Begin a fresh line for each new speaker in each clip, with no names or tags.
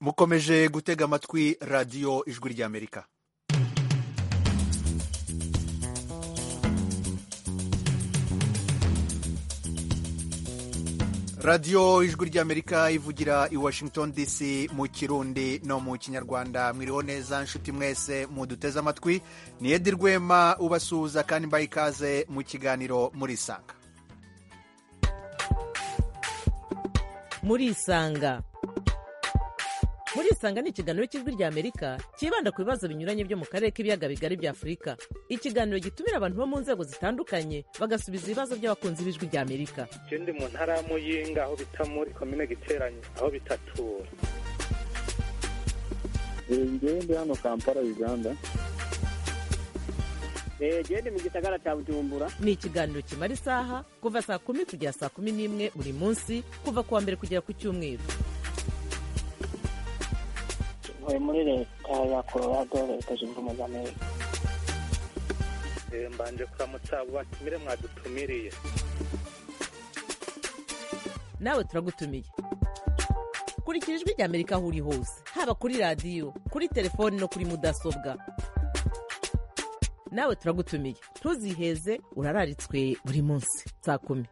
mukomeje gutega amatwi radiyo ijwi ry'amerika radiyo ijwi ry'amerika ivugira i washington dc mu kirundi no mu kinyarwanda mwiriho neza nshuti mwese muduteze amatwi ni edi rwema ubasuhuza kandi mbaye ikaze mu kiganiro muri isanga
muri isanga muri isanga ni ikiganiro cy'ijwi ry'amerika cyibanda ku bibazo binyuranye byo mu karere k'ibiyaga bigari bya afurika ikiganiro gitumira abantu bo mu nzego zitandukanye bagasubiza ibibazo by'abakunzi b'ijwi ry'amerika
ikindi mu ntara ya muyinga aho bita muri komine giteranye aho bitatura
ngende hano kampala uganda
gende mu gisagara cya bujumbura
ni ikiganiro kimara isaha kuva saa kumi kugera saa kumi n'imwe buri munsi kuva ku wa mbere kugera ku cyumweru
ntuye muri leta ya colorado leta zunze ubumwe za amerika
mbanje kuramutsa abo batumire mwadutumiriye
nawe turagutumiye kurikira ijwi ry'amerika aho uri hose haba kuri radiyo kuri telefoni no kuri mudasobwa nawe turagutumiye ntuziheze urararitswe buri munsi saa kumi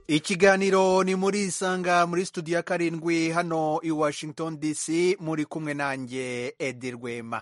ikiganiro ni muri isanga muri studio ya karindwi hano i washington dc muri kumwe nanjye edi rwema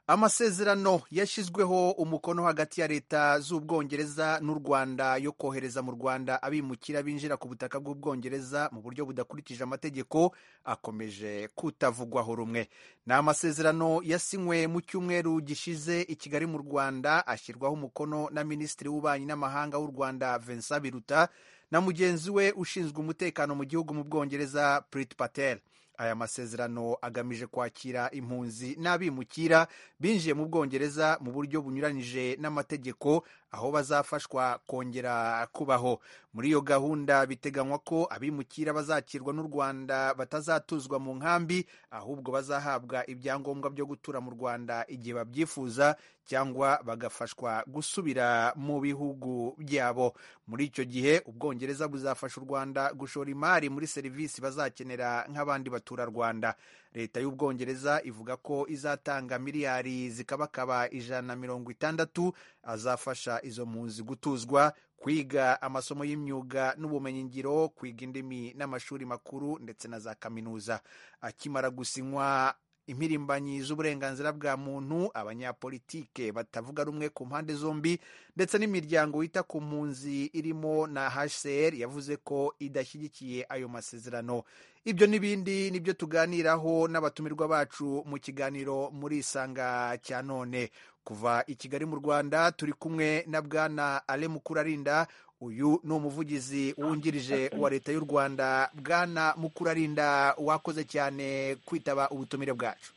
amasezerano yashyizweho umukono hagati ya leta z'ubwongereza n'u rwanda yo kohereza mu rwanda abimukira binjira ku butaka bw'ubwongereza mu buryo budakurikije amategeko akomeje kutavugwaho rumwe ni amasezerano yasinywe mu cyumweru gishize i kigali mu rwanda ashyirwaho umukono na minisitiri w'ububanyi n'amahanga w'u rwanda vincent biruta na mugenzi we ushinzwe umutekano mu gihugu mu bwongereza Prit Patel aya masezerano agamije kwakira impunzi n'abimukira binjiye mu bwongereza mu buryo bunyuranyije n'amategeko aho bazafashwa kongera kubaho muri iyo gahunda biteganywa ko abimukira bazakirwa n'u rwanda batazatuzwa mu nkambi ahubwo bazahabwa ibyangombwa byo gutura mu rwanda igihe babyifuza cyangwa bagafashwa gusubira mu bihugu byabo muri icyo gihe ubwongereza buzafasha u rwanda gushora imari muri serivisi bazakenera nk'abandi baturarwanda leta y'ubwongereza ivuga ko izatanga miliyari zikabakaba ijana na mirongo itandatu azafasha izo mpunzi gutuzwa kwiga amasomo y'imyuga n'ubumenyingiro kwiga indimi n'amashuri makuru ndetse na za kaminuza akimara gusinywa impirimbanyi z'uburenganzira bwa muntu abanyapolitike batavuga rumwe ku mpande zombi ndetse n'imiryango yita ku mpunzi irimo na hcr yavuze ko idashyigikiye ayo masezerano ibyo n'ibindi nibyo tuganiraho n'abatumirwa bacu mu kiganiro muri isanga cya none kuva i kigali mu rwanda turi kumwe na bwana ale mukurarinda uyu ni umuvugizi wungirije wa leta y'u rwanda bwana mukurarinda wakoze cyane kwitaba ubutumire bwacu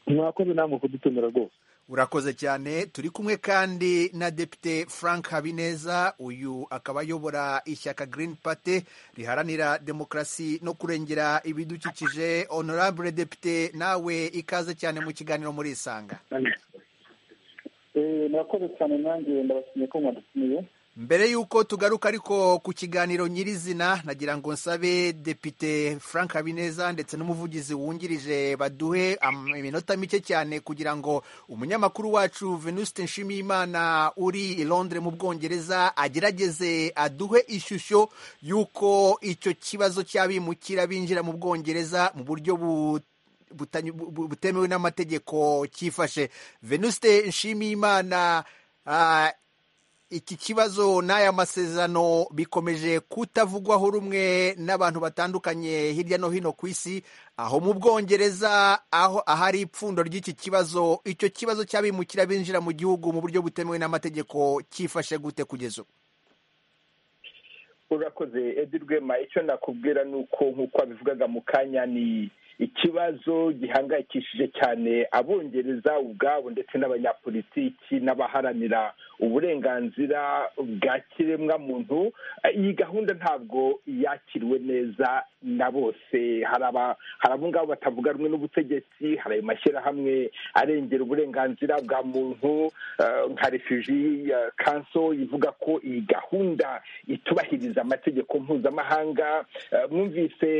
mwakoze namwe kudutumira rwose
urakoze cyane turi kumwe kandi na depite frank habineza uyu akaba ayobora ishyaka green party riharanira demokarasi no kurengera ibidukikije honorable depite nawe ikaze cyane mu kiganiro muri isanga
murakoze cyane nanjye ndabashimiye ko mwadutumiye
mbere y'uko tugaruka ariko ku kiganiro nyirizina nagira ngo nsabe depite frank habineza ndetse n'umuvugizi wungirije baduhe iminota mike cyane kugira ngo umunyamakuru wacu venuste nshimiyimana uri i londres mu bwongereza agerageze aduhe ishusho y'uko icyo kibazo cy'abimukira binjira mu bwongereza mu buryo buto butemewe n'amategeko cyifashe venuste nshimiyimana iki kibazo n'aya masezerano bikomeje kutavugwaho rumwe n'abantu batandukanye hirya no hino ku isi aho mu bwongereza aho ahari ipfundo ry'iki kibazo icyo kibazo cy'abimukira binjira mu gihugu mu buryo butemewe n'amategeko cyifashe gute kugeza ubu
urakoze edi rwema icyo nakubwira ni uko nk'uko wabivugaga mu kanya ni ikibazo gihangayikishije cyane abongereza ubwabo ndetse n'abanyapolitiki n'abaharanira uburenganzira bwa kiremwa muntu Eh, iyi gahunda ntabwo yakiriwe neza na bose hari aba- hari abo ngabo batavuga rumwe n'ubutegetsi hari ayo mashyirahamwe arengera uburenganzira bwa muntu eh, nka refuji kanso ivuga ko iyi gahunda itubahiriza amategeko mpuzamahanga eh, mwumvise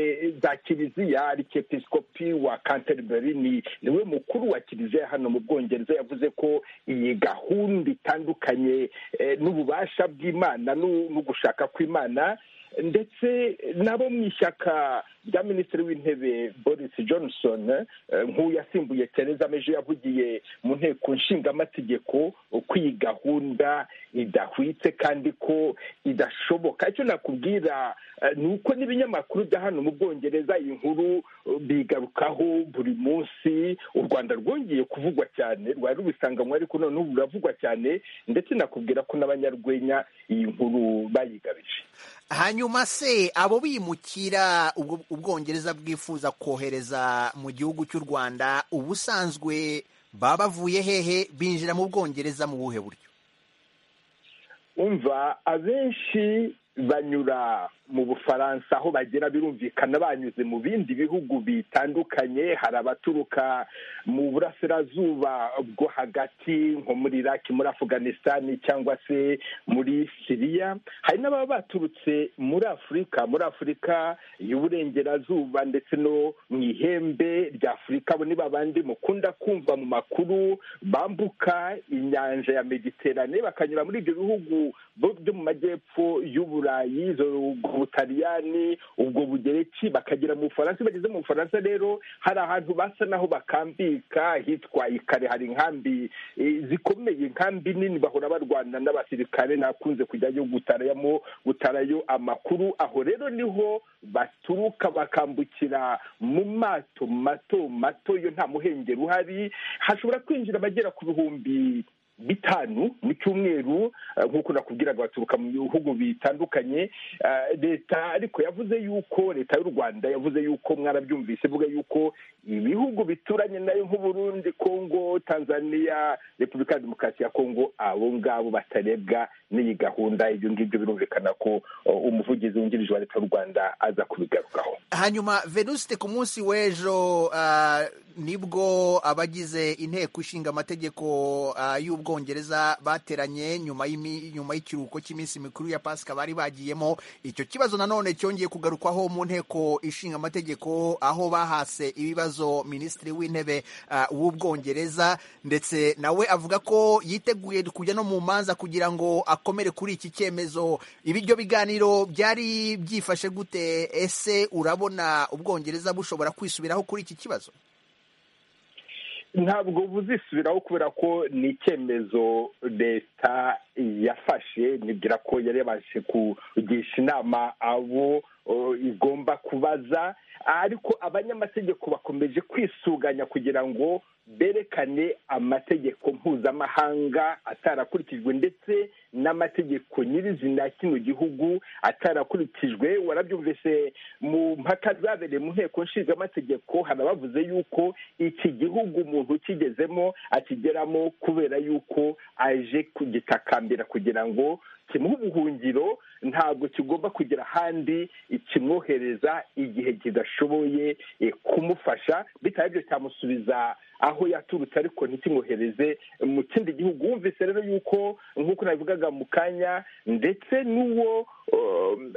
za kiliziya arikepisikopi wa canterbury ni niwe mukuru wa kiliziya hano mu bwongereza yavuze ko iyi gahunda itandukanye eh, n'ububasha bw'imana n'u- n'ugushaka kw'imana ndetse nabo mu ishyaka rya minisitiri w'intebe boris johnson eh, nk'uyasimbuye tereza meje yavugiye mu nteko nshingamategeko ko iyi gahunda idahwitse kandi ko idashoboka icyo nakubwira eh, ni uko n'ibinyamakuru bya hano mu bwongereza iyi nkuru eh, bigarukaho buri munsi u rwanda rwongeye kuvugwa cyane rwari rubisanganywe ariko noneho ruravugwa cyane ndetse nakubwira ko n'abanyarwenya iyi nkuru bayigabije
hanyuma se abo bimukira ubwo- ubwongereza bwifuza kohereza mu gihugu cy'u rwanda ubusanzwe baba bavuye hehe binjira mu bwongereza mu buhe buryo
umva abenshi banyura mu bufaransa aho bagera birumvikana banyuze mu bindi bihugu bitandukanye hari abaturuka mu burasirazuba bwo hagati nko muri iraki muri afuganisitani cyangwa se muri siriya hari n'ababa baturutse muri afurika muri afurika y'uburengerazuba ndetse no mu ihembe rya afurika abo ni babandi mukunda kumva mu makuru bambuka inyanja ya mediterane bakanyura muri ibyo bihugu bo- byo mu majyepfo y'uburayi izo- ubwo butaliyani ubwo bugereki bakagera mu bufaransa bageze mu bufaransa rero hari ahantu basa naho bakambika hitwa ikare hari inkambi eh, zikomeye inkambi nini bahora barwana n'abasirikare nakunze kujyayo gutarayamo gutarayo amakuru aho rero niho baturuka bakambukira mu mato mato mato yo nta muhengeri uhari hashobora kwinjira abagera ku bihumbi bitanu mu cyumweru eh, nk'uko nakubwiraga baturuka mu bihugu bitandukanye Eh, leta ariko yavuze yuko leta y'u rwanda yavuze yuko mwarabyumvise ivuga yuko ibihugu bituranye nayo nk'uburundi kongo tanzania repubulika ya demokarasi ya kongo abo ngabo batarebwa n'iyi gahunda ibyo ngibyo birumvikana ko oh, umuvugizi wungirije wa leta y'u rwanda aza kubigarukaho
hanyuma venuste ku munsi w'ejo ah, nibwo abagize inteko ishinga amategeko ah, y'ubwongereza bateranye nyuma y'imi- nyuma y'ikiruhuko cy'iminsi mikuru ya pasika bari bagiyemo icyo kibazo nanone cyongeye kugarukwaho mu nteko ishinga amategeko aho bahase ibibazo minisitiri w'intebe ah, w'ubwongereza ndetse nawe avuga ko yiteguye kujya no mu manza kugira ngo akomere kuri iki cyemezo ibiryo biganiro byari byifashe gute ese urabona ubwongereza bushobora kwisubiraho kuri iki kibazo
ntabwo buzisubiraho kubera ko ni icyemezo leta yafashe nibwira ko yari yabashije kugisha inama abo o, igomba kubaza ariko abanyamategeko bakomeje kwisuganya kugira ngo berekane amategeko mpuzamahanga atarakurikijwe ndetse n'amategeko nyirizina ya kino gihugu atarakurikijwe warabyumvise mu mpaka zabereye mu nteko nshingamategeko haba bavuze yuko iki gihugu umuntu ukigezemo akigeramo kubera yuko aje kugitakambira kugira ngo kimuhe ubuhungiro ntabwo kigomba kugera ahandi kimwohereza igihe kidashoboye eh, kumufasha bitaye ibyo cyamusubiza aho yaturutse ariko ntikimwohereze mu kindi gihugu wumvise rero yuko nk'uko nabivugaga mu kanya ndetse n'uwo um,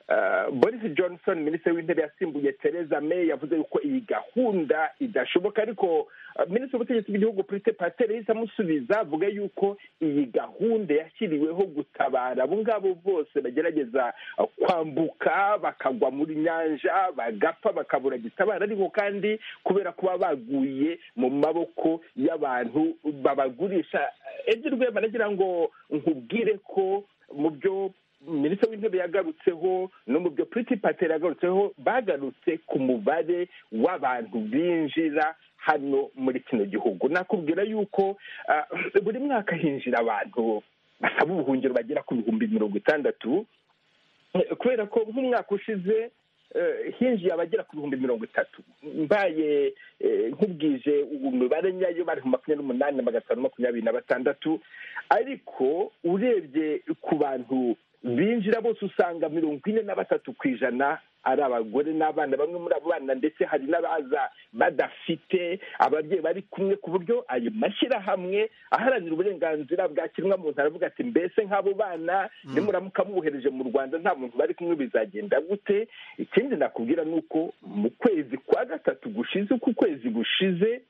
Uh, boris johnson minisitiri w'intebe yasimbuye theresa may yavuze yuko iyi gahunda idashoboka ariko uh, minisitiri w'ubutegetsi bw'igihugu prite patel yahise amusubiza avuga yuko iyi gahunda yashyiriweho gutabara abo ngabo bose bagerageza uh, kwambuka bakagwa muri nyanja bagapfa bakabura gitabara ariko kandi kubera kuba baguye mu maboko y'abantu babagurisha ejo rwema nagira ngo nkubwire ko mu byo minisitiri w'intebe yagarutseho no mu byo priti pateri yagarutseho bagarutse ku mubare w'abantu binjira hano muri kino gihugu nakubwira yuko ah, buri mwaka hinjira abantu basaba ubuhungiro bagera ku bihumbi mirongo itandatu Eh, kubera ko nk'umwaka ushize hinjiye abagera ku bihumbi mirongo itatu mbaye nkubwije ubu mibare nyayo bari mu makumyabiri n'umunani na magana atanu makumyabiri na batandatu ariko urebye ku bantu binjira bose usanga mirongo ine na batatu ku ijana ari abagore n'abana bamwe muri abo bana ndetse hari n'abaza badafite ababyeyi bari kumwe ku buryo ayo mashyirahamwe aharanira uburenganzira bwa kiremwamuntu aravuga ati mbese nk'abo bana nimuramuka mubohereje mu rwanda nta muntu bari kumwe bizagenda gute ikindi nakubwira ni uko mu kwezi kwa gatatu gushize uko ukwezi gushize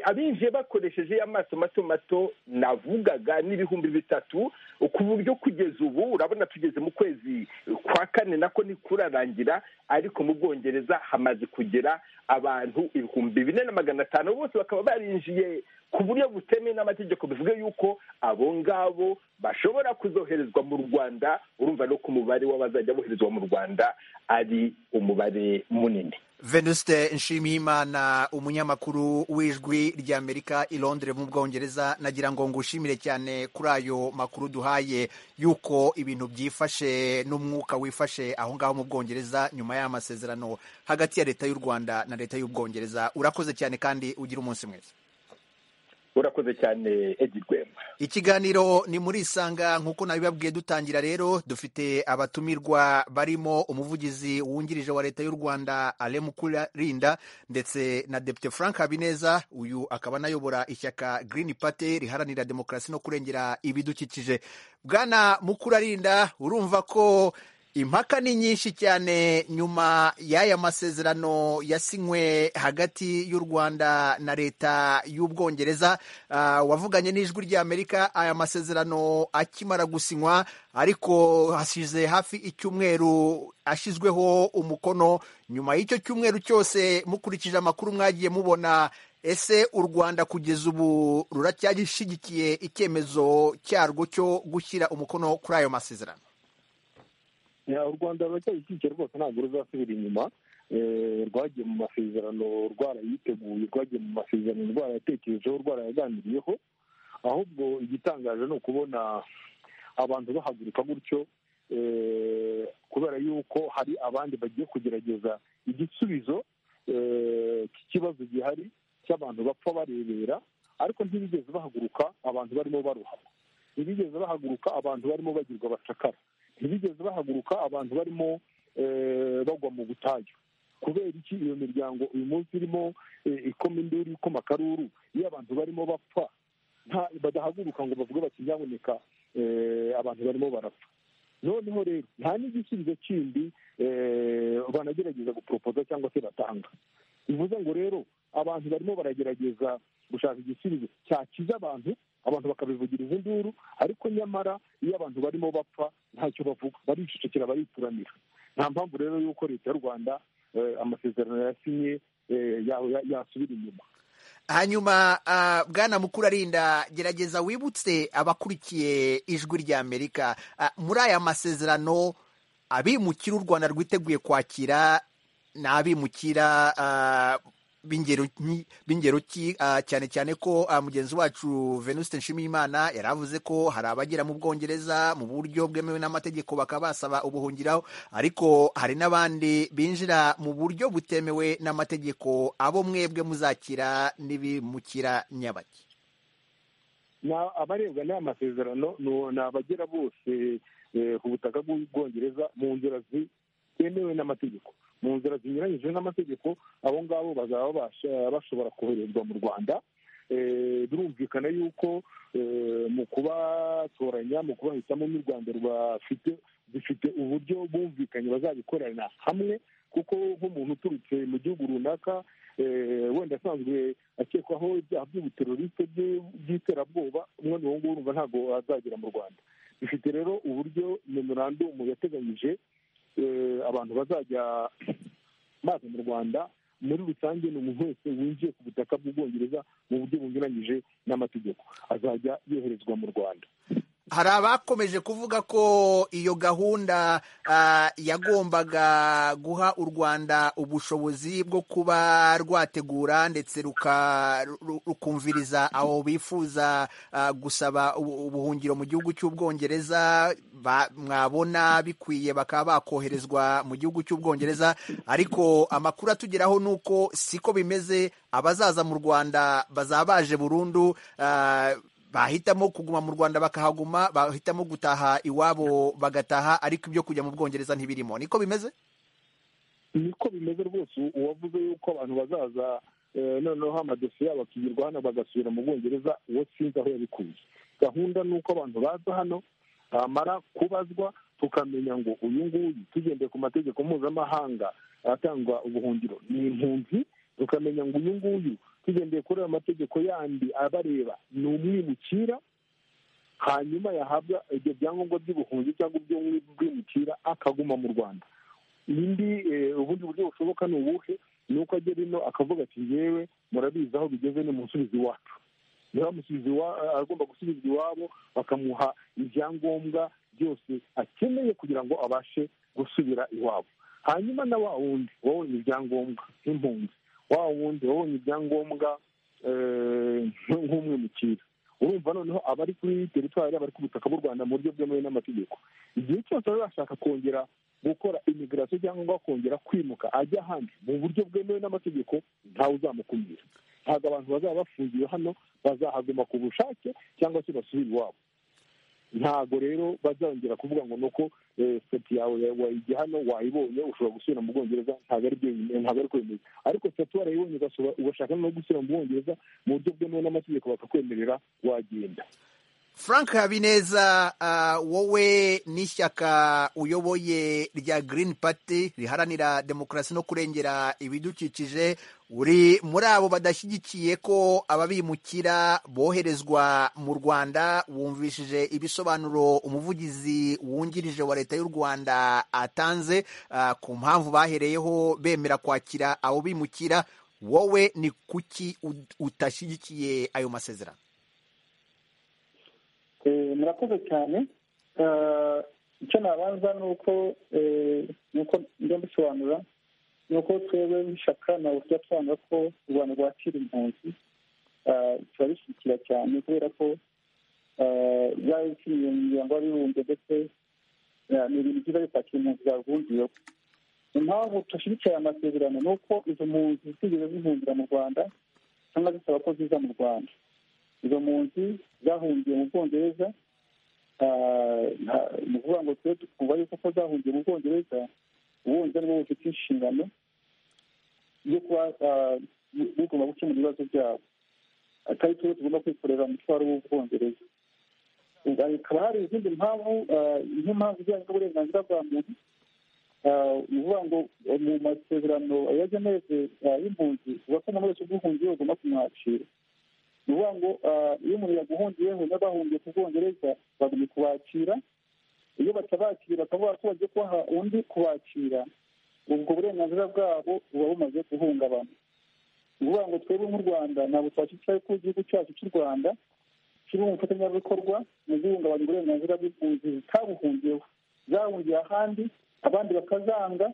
abinjiye bakoresheje amaso mato mato navugaga n'ibihumbi bitatu ku buryo kugeza ubu urabona tugeze mu kwezi kwa kane nako ntikurarangira ariko mu bwongereza hamaze kugera abantu ibihumbi bine na magana atanu bose bakaba barinjiye ku buryo butemewe n'amategeko bivuga yuko abo ngabo bashobora kuzoherezwa mu rwanda urumva no ku mubare w'abazajya boherezwa mu rwanda ari umubare munini
venuste nshimiyimana umunyamakuru w'ijwi ry'amerika i londres mu bwongereza nagira ngo ngushimire cyane kuri ayo makuru duhaye y'uko ibintu byifashe n'umwuka wifashe aho ngaho mu bwongereza nyuma y'amasezerano hagati ya leta y'u rwanda na leta y'ubwongereza urakoze cyane kandi ugira umunsi mwiza
urakoze cyane edi rwema
ikiganiro ni muri isanga nk'uko nabibabwiye dutangira rero dufite abatumirwa barimo umuvugizi wungirije wa leta y'u rwanda Mukurarinda ndetse na depite frank habineza uyu akaba anayobora ishyaka Green Party riharanira demokarasi no kurengera ibidukikije bwana mukurarinda urumva ko impaka ni nyinshi cyane nyuma y'aya masezerano yasinywe hagati y'u rwanda na leta y'ubwongereza wavuganye n'ijwi ry'amerika aya masezerano akimara gusinywa ariko hasize hafi icyumweru ashyizweho umukono nyuma y'icyo cyumweru cyose mukurikije amakuru mwagiye mubona ese u rwanda kugeza ubu ruracyashyigikiye icyemezo cyarwo cyo gushyira umukono kuri ayo masezerano
u rwanda ruracyabikurikiye rwose ntabwo ruzasubira inyuma rwagiye mu masezerano rwarayiteguye rwagiye mu masezerano rwarayatekerejeho rwarayaganiriyeho ahubwo igitangaje ni ukubona abantu bahaguruka gutyo kubera yuko hari abandi bagiye kugerageza igisubizo cy'ikibazo gihari cy'abantu bapfa barebera ariko ntibigeze bahaguruka abantu barimo baruhama ntibigeze bahaguruka abantu barimo bagirwa abacakara ntibigeze bahaguruka abantu barimo bagwa mu butayu kubera iki iyo miryango uyu munsi irimo ikoma induru ikoma akaruru iyo abantu barimo bapfa badahaguruka ngo bavuge bati byaboneka abantu barimo barapfa noneho rero nta n'igisubizo kindi banagerageza guporopoza cyangwa se batanga bivuze ngo rero abantu barimo baragerageza gushaka igisubizo cyakiza abantu abantu bakabivugiriza induru ariko nyamara iyo abantu barimo bapfa ntacyo bavuga baricecekera barituranira nta mpamvu rero y'uko leta y'u rwanda amasezerano yasinye yasubira inyuma
hanyuma bwana mukuru arinda gerageza wibutse abakurikiye ijwi ry'amerika muri aya masezerano abimukira u rwanda rwiteguye kwakira ni abimukira b'ingero ki cyane cyane ko mugenzi wacu venuste nshimiyimana yari avuze ko hari abagera mu bwongereza mu buryo bwemewe n'amategeko bakaba basaba ubuhungiraho ariko hari n'abandi binjira mu buryo butemewe n'amategeko abo mwebwe muzakira n'ibimukira nyabaki
abarebwa n'aya masezerano ni abagera bose ku butaka bw'ubwongereza mu nzira zitemewe n'amategeko mu nzira zinyuranyije n'amategeko abo ngabo bazaba bashobora koherezwa mu rwanda birumvikana yuko mu kubatoranya mu kubahitamo n'urwanda rwafite dufite uburyo bumvikanye bazabikorana hamwe kuko nk'umuntu uturutse mu gihugu runaka wenda asanzwe akekwaho ibyaha by'ubuteroriste by'iterabwoba umwana uwo nguwo urumva ntabwo azagera mu rwanda dufite rero uburyo memorandumu yateganyije abantu bazajya baza mu rwanda muri rusange ni umuntu wese winjiye ku butaka bw'ubwongereza mu buryo bunyuranyije n'amategeko azajya yoherezwa mu rwanda
hari abakomeje kuvuga ko iyo gahunda ah, yagombaga guha u rwanda ubushobozi bwo kuba rwategura ndetse ruka- ru- rukumviriza abo bifuza ah, gusaba ubu- ubuhungiro mu gihugu cy'ubwongereza ba- mwabona bikwiye bakaba bakoherezwa mu gihugu cy'ubwongereza ariko amakuru atugeraho ni uko siko bimeze abazaza mu rwanda bazaba baje burundu ah, bahitamo kuguma mu rwanda bakahaguma bahitamo gutaha iwabo bagataha ariko ibyo kujya mu bwongereza ntibirimo niko bimeze
niko bimeze rwose uwavuze yuko abantu bazaza eh, noneho amadosiye yabo akirirwa hano bagasubira mu bwongereza uwo sinzi aho yabikuye gahunda ni uko abantu baza hano bamara kubazwa tukamenya ngo uyu nguyu tugendeye ku mategeko mpuzamahanga atangwa ubuhungiro ni impunzi tukamenya ngo uyu nguyu tugendeye kuri ayo mategeko yandi abareba ni umwimukira hanyuma yahabwa ibyo byangombwa by'ubuhunzi cyangwa iby'umwimukira akaguma mu rwanda indi eh, ubundi buryo bushoboka ni ubuhe ni uko agera ino akavuga ati yewe murabizi aho bigeze ni musubizi iwacu niba amusubiza iwa- agomba gusubizwa iwabo bakamuha ibyangombwa byose akeneye kugira ngo abashe gusubira iwabo hanyuma na wa wundi wabonye ibyangombwa nk'impunzi wa wundi wabonye ibyangombwa eh, nk- nk'umwimukira urumva noneho abari kuri teritwari abari ku butaka bw'u rwanda mu buryo bwemewe n'amategeko igihe cyose baba bashaka kongera gukora imigirasiyo cyangwa kongera kwimuka ajya ahandi mu buryo bwemewe n'amategeko ntawe uzamukumira ntabwo abantu bazaba bafungiwe hano bazahaguma ku bushake cyangwa se basubire iwabo ntabwo rero bazongera kuvuga ngo ni uko eh, sitati yawe wayijya hano wayibonye ushobora gusubira mu bwongereza ntabwo ari byo bimeze- ntabwo ari ko bimeze ariko sitati warayibonye ugasura- ugashaka no gusubira mu bwongereza mu buryo bwemewe n'amategeko bakakwemerera wagenda
frank habineza ah, wowe n'ishyaka uyoboye rya green party riharanira demokarasi no kurengera ibidukikije uri muri abo badashyigikiye ko ababimukira boherezwa mu rwanda wumvishije ibisobanuro umuvugizi wungirije wa leta y'u rwanda atanze ah, ku mpamvu bahereyeho bemera kwakira abo bimukira wowe ni kuki ud- utashyigikiye ayo masezerano
Eh, murakoze cyane Eh, icyo nabanza ni uko eh, ni uko njya mbisobanura ni uko twebwe nk'ishyaka ntabwo tujya dusobanura ko u rwanda rwakira impunzi Eh, turabishyigikira cyane kubera ko eh, byaba bikiniye mu miryango y'abibumbye ndetse eh, ni ibintu byiza bitakira impunzi zavungiyeho impamvu tudashyigikira aya masezerano ni uko izo mpunzi zitigeze zihungira mu rwanda cyangwa zisaba ko ziza mu rwanda izo mpunzi zahungiye mu bwongereza ah, nta- ni ukuvuga ngo twe twumva yuko ko zahungiye mu bwongereza ubundi ari bo bufite inshingano yo kuba ah, bu- bugomba gukemura ibibazo byabo atari twe tugomba kwikorera umutwaro w'ubwongereza Ubwo hakaba hari izindi mpamvu ah, nk'impamvu ijyanye n'uburenganzira bwa muntu ah, ni ukuvuga ngo mu masezerano yageneze y'impunzi uvuga ko umuntu wese ubwihungiye bagomba kumwakira ni ukuvuga ngo ah, iyo umuntu yaguhungiyeho n'abahungiye ku bwongereza bagomba kubakira iyo batabakira bakavuga ko bagiye kubaha undi kubakira ubwo burenganzira bwabo buba bumaze guhungabana ni ukuvuga ngo twebwe nk'u rwanda ntabwo twashyikiye ko igihugu cyacu cy'u rwanda kiri mu bufatanyabikorwa mu guhungabanya uburenganzira bw'impunzi zitabuhungiyeho zahungiye ahandi abandi bakazanga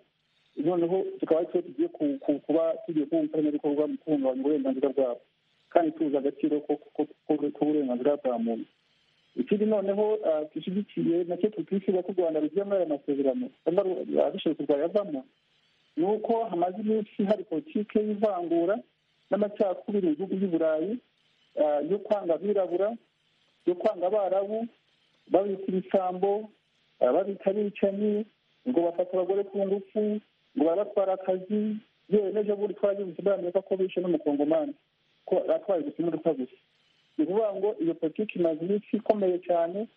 noneho tukaba ari twe tugiye ku- ku- kuba tugiye kuba umufatanyabikorwa mu guhungabanya uburenganzira bwabo kandi tuzi agaciro k'uburenganzira bwa muntu ikindi noneho ah, dushyigikiye nacyo tutifuza ko u rwanda rugiye muri aya masezerano cyangwa ru- abishobotse rwayavamo ni uko hamaze iminsi hari politiki y'ivangura n'amacakubiri mu bihugu by'i burayi ah, yo kwanga abirabura yo kwanga abarabu babita ibisambo ah, babita abicanyi ngo bafata abagore ku ngufu ngo barabatwara akazi yewe n'ejo bundi twaragize muri amerika ko bishe n'umukongomani ko atwaye gusa imodoka gusa ni ukuvuga ngo iyo politiki imaze iminsi ikomeye cyane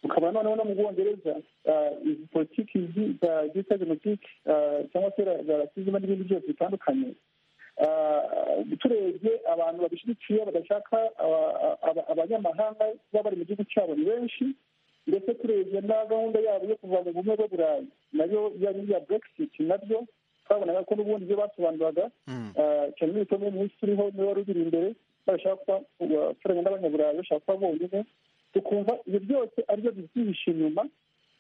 ukaba noneho no mu bwongereza ah, izi politiki zi- za- zita genotike cyangwa se za rasizima n'ibindi byose bitandukanye Ah, turebye abantu babishyigikiye badashaka aba- aba- abanyamahanga kuba bari mu gihugu cyabo ni benshi ndetse turebye na gahunda yabo yo kuva mu bumwe bwo burayi nayo yari iya burekisiti nabyo twabonaga ko n'ubundi ibyo basobanuraga Ah, cyane n'ibitabo muri minsi uriho niwe wari ubiri imbere barashaka kuba abaturage n'abanyaburayi bashaka kuba bonyine
ukumva ibyo byose aribyo byihishe inyuma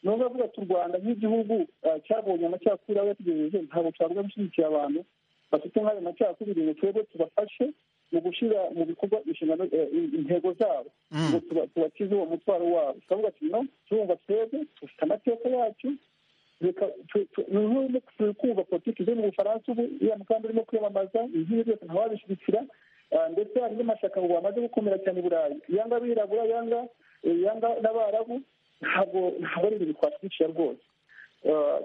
ni ukuvuga ati u rwanda nk'igihugu cyabonye amacakubiri aba yatugejeje ntabwo twavuga gushyigikira abantu bafite nk'ayo macakubiri ngo twebwe tubafashe mu gushyira mu bikorwa inshingano intego zabo ngo tubakize uwo mutwaro wabo turavuga ati no turumva twebwe dufite amateka yacu ni nk'ubu turi kumva politiki zo mu bufaransa ubu iriya mugambi urimo kwiyamamaza izindi zose ntawabishyigikira ndetse hari n'amashyaka ngo bamaze gukomera cyane i burayi yanga abirabura yanga yanga n'abarabu ntabwo ntabwo ari ibintu twashyigikira rwose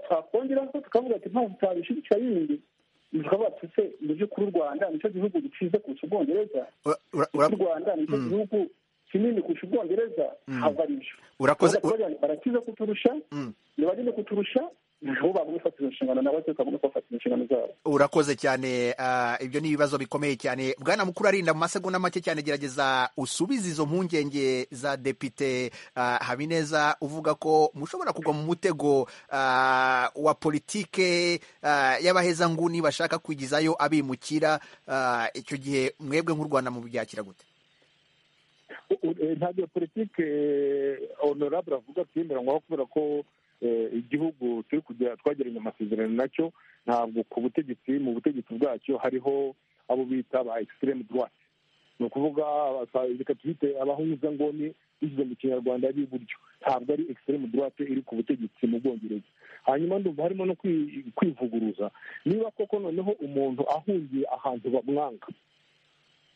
twakongeraho tukavuga ati impamvu tutabishyigikira yindi tukavuga tuse mu by'ukuri u rwanda nicyo gihugu gikize kurusha ubwongereza u rwanda nicyo gihugu kinini kurusha ubwongereza ntabwo ari byo
urakoze
barakiza kuturusha ni banini kuturusha nabo bagomba gufatira inshingano nabo se bagomba gufatira inshingano zabo
urakoze cyane ibyo ni ibibazo bikomeye cyane bwana mukuru arinda mu masegonda make cyane gerageza usubize izo mpungenge za depite habineza uvuga ko mushobora kugwa mu mutego wa politike y'abahezanguni bashaka kwigizayo abimukira icyo gihe mwebwe nk'u rwanda mubyakira gute
ntabwo politike honorable avuga twemeranywaho kubera ko igihugu turi kujya twagiranye amasezerano nacyo ntabwo ku butegetsi mu butegetsi bwacyo hariho abo bita ba ekisitirimu duwate ni ukuvuga reka twite abahuzangoni bigize mu kinyarwanda b'iburyo ntabwo ari ekisitirimu duwate iri ku butegetsi mu bwongereza hanyuma ndumva harimo no kwivuguruza niba koko noneho umuntu ahungiye ahantu bamwanga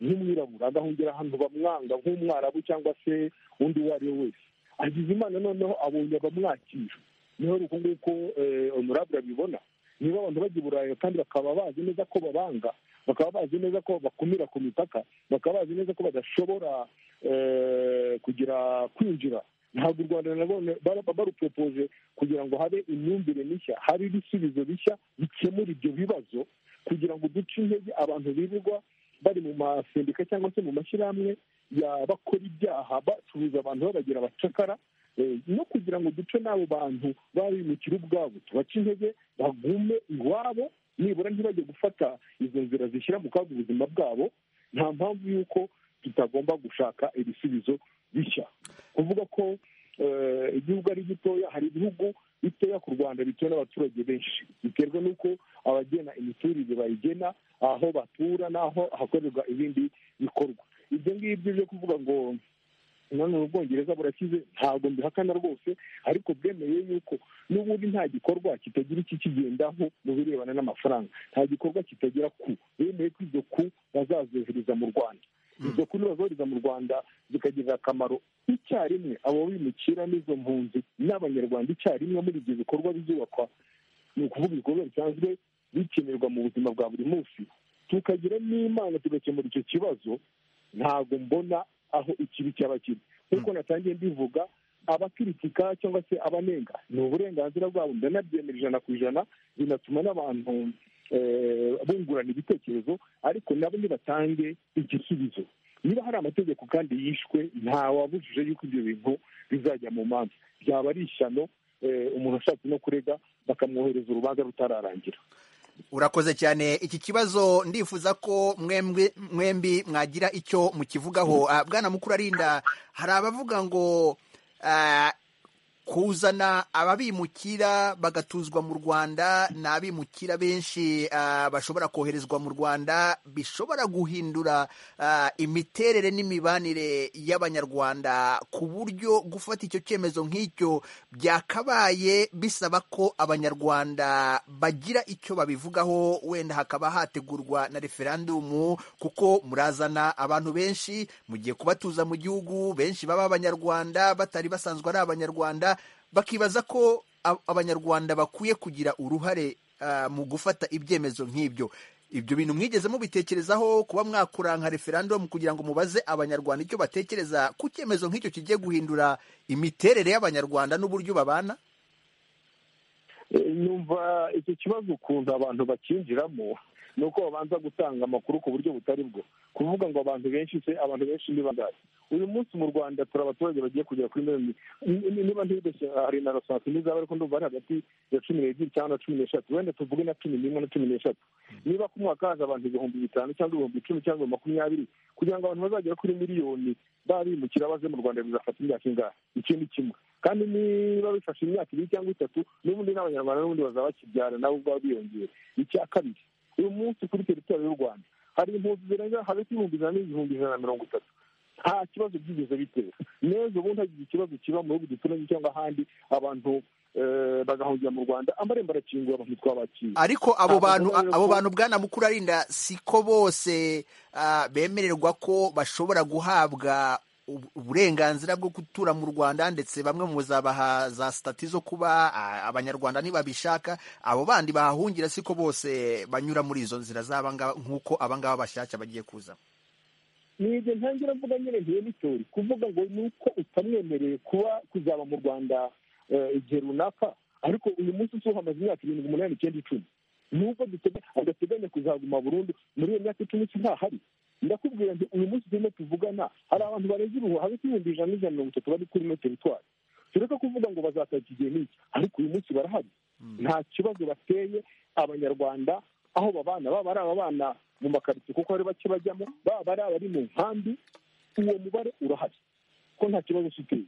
nk'umwirabura agahungira ahantu bamwanga nk'umwarabu cyangwa se undi uwo ari we wese agize imana noneho abonye abamwakira niho uku nguko honorable abibona niba abantu bajya i burayi kandi bakaba bazi neza ko babanga bakaba bazi neza ko bakumira ku mipaka bakaba bazi neza ko badashobora kugira kwinjira ntabwo u rwanda nanone barupropoje kugira ngo habe imyumvire mishya hari ibisubizo bishya bikemura ibyo bibazo kugira ngo duce intege abantu bivugwa bari mu masendika cyangwa se mu mashyirahamwe bakora ibyaha bacuruza abantu babagira abacakara no kugira ngo duce n'abo bantu babimukira ubwabo tubace intege bagume iwabo nibura ntibajye gufata izo nzira zishyira mu kaga ubuzima bwabo nta mpamvu y'uko tutagomba gushaka ibisubizo bishya kuvuga ko igihugu ari gitoya hari ibihugu bitoya ku rwanda bituwe n'abaturage benshi biterwa n'uko abagena imiturire bayigena aho batura n'aho hakorerwa ibindi bikorwa ibyo ngibyo byo kuvuga ngo nanone ubwongereza burakize ntabwo mbihakana rwose ariko bwemeye yuko n'ubundi nta gikorwa kitagira iki kigendaho mu birebana n'amafaranga nta gikorwa kitagera ku bemeye ko izo ku bazazohereza mu rwanda izo ku nibazohereza mu rwanda zikagirira akamaro icyarimwe abo bimukira n'izo mpunzi n'abanyarwanda icyarimwe muri ibyo bikorwa bizubakwa ni ukuvuga ibikorwa bisanzwe bikenerwa mu buzima bwa buri munsi tukagira n'imana tugakemura icyo kibazo ntabwo mbona aho ikibi cyaba kiri nk'uko natangiye mbivuga abakiritika cyangwa se abanenga ni uburenganzira bwabo ndanabyemera ijana ku ijana binatuma n'abantu bungurana ibitekerezo ariko nabo nibatange igisubizo niba hari amategeko kandi yishwe ntawabujije yuko ibyo bintu bizajya mu manza byaba ari ishyano umuntu ashatse no kurega bakamwohereza urubanza rutararangira
urakoze cyane iki kibazo ndifuza ko mwembi mwagira icyo mukivugaho bwana mukuru arinda hari abavuga ngo kuzana ababimukira bagatuzwa mu rwanda ni abimukira benshi bashobora koherezwa mu rwanda bishobora guhindura imiterere n'imibanire y'abanyarwanda ku buryo gufata icyo cyemezo nk'icyo byakabaye bisaba ko abanyarwanda bagira icyo babivugaho wenda hakaba hategurwa na referandumu kuko murazana abantu benshi mugiye kubatuza mu gihugu benshi baba abanyarwanda batari basanzwe ari abanyarwanda bakibaza ko abanyarwanda bakwiye kugira uruhare mu gufata ibyemezo nk'ibyo ibyo bintu mwigeze mubitekerezaho kuba mwakura nka referandumu kugira ngo mubaze abanyarwanda icyo batekereza ku cyemezo nk'icyo kigiye guhindura imiterere y'abanyarwanda n'uburyo babana
numva icyo kibazo ukuntu abantu bakinjiramo
ni uko babanza gutanga amakuru ku buryo butari bwo kuvuga ngo abantu benshi se abantu benshi ni bangahe uyu munsi mu rwanda turi abaturage bagiye kugera kuri miliyoni niba ntibideshye hari na rosansi n'izaba ariko ndumva ari hagati ya cumi n'ebyiri cyangwa na cumi n'eshatu wenda tuvuge na cumi n'imwe na cumi n'eshatu niba ku mwaka haza abantu ibihumbi bitanu cyangwa ibihumbi icumi cyangwa ibihumbi makumyabiri kugira ngo abantu bazagera kuri miliyoni babimukira baze mu rwanda bizafata imyaka ingahe icyo ni kimwe kandi niba bifashe imyaka ibiri cyangwa itatu n'ubundi n'abanyarwanda n'ubundi bazaba bakibyara nabo ubwabo biyongera icya kabiri uyu munsi kuri teritwari y'u rwanda hari impunzi zirenga hagati y'ibihumbi ijana n'ibihumbi ijana na mirongo itatu nta kibazo byigeze bitera neza ubundi hagize ikibazo kiba mu bihugu duturanye cyangwa ahandi abantu bagahungira mu rwanda amarembo arakinguye abantu twabakira
ariko abo bantu abo bantu bwana mukuru arinda siko bose ah, bemererwa ko bashobora guhabwa ubu- uburenganzira bwo gutura mu rwanda ndetse bamwe mu bazabaha za sitati zo kuba ah, abanyarwanda nibabishaka abo bandi bahahungira siko bose banyura muri izo nzira z'aba ngaba nk'uko aba ngaba bashyashya bagiye kuza
ni ibyo ntangira mvuga nyine ntiyo nitori kuvuga ngo ni uko utamwemereye kuba kuzaba mu rwanda eh, igihe runaka ariko uyu munsi si uhamaze imyaka irindwi umunani icyenda icumi nuko duteganya- adateganya kuzaguma burundu muri iyo myaka icumi si ntahari ndakubwira nti uyu munsi turimo tuvugana hari abantu barenze ibihumbi hagati y'ibihumbi ijana n'ijana na mirongo itatu bari kuri ino teritwari tureke kuvuga ngo bazataka igihe n'iki ariko uyu munsi barahari nta kibazo bateye abanyarwanda aho babana baba ari ababana mu makaritsiye kuko hari bake bajyamo baba ari abari mu nkambi uwo mubare urahari ko nta kibazo ufite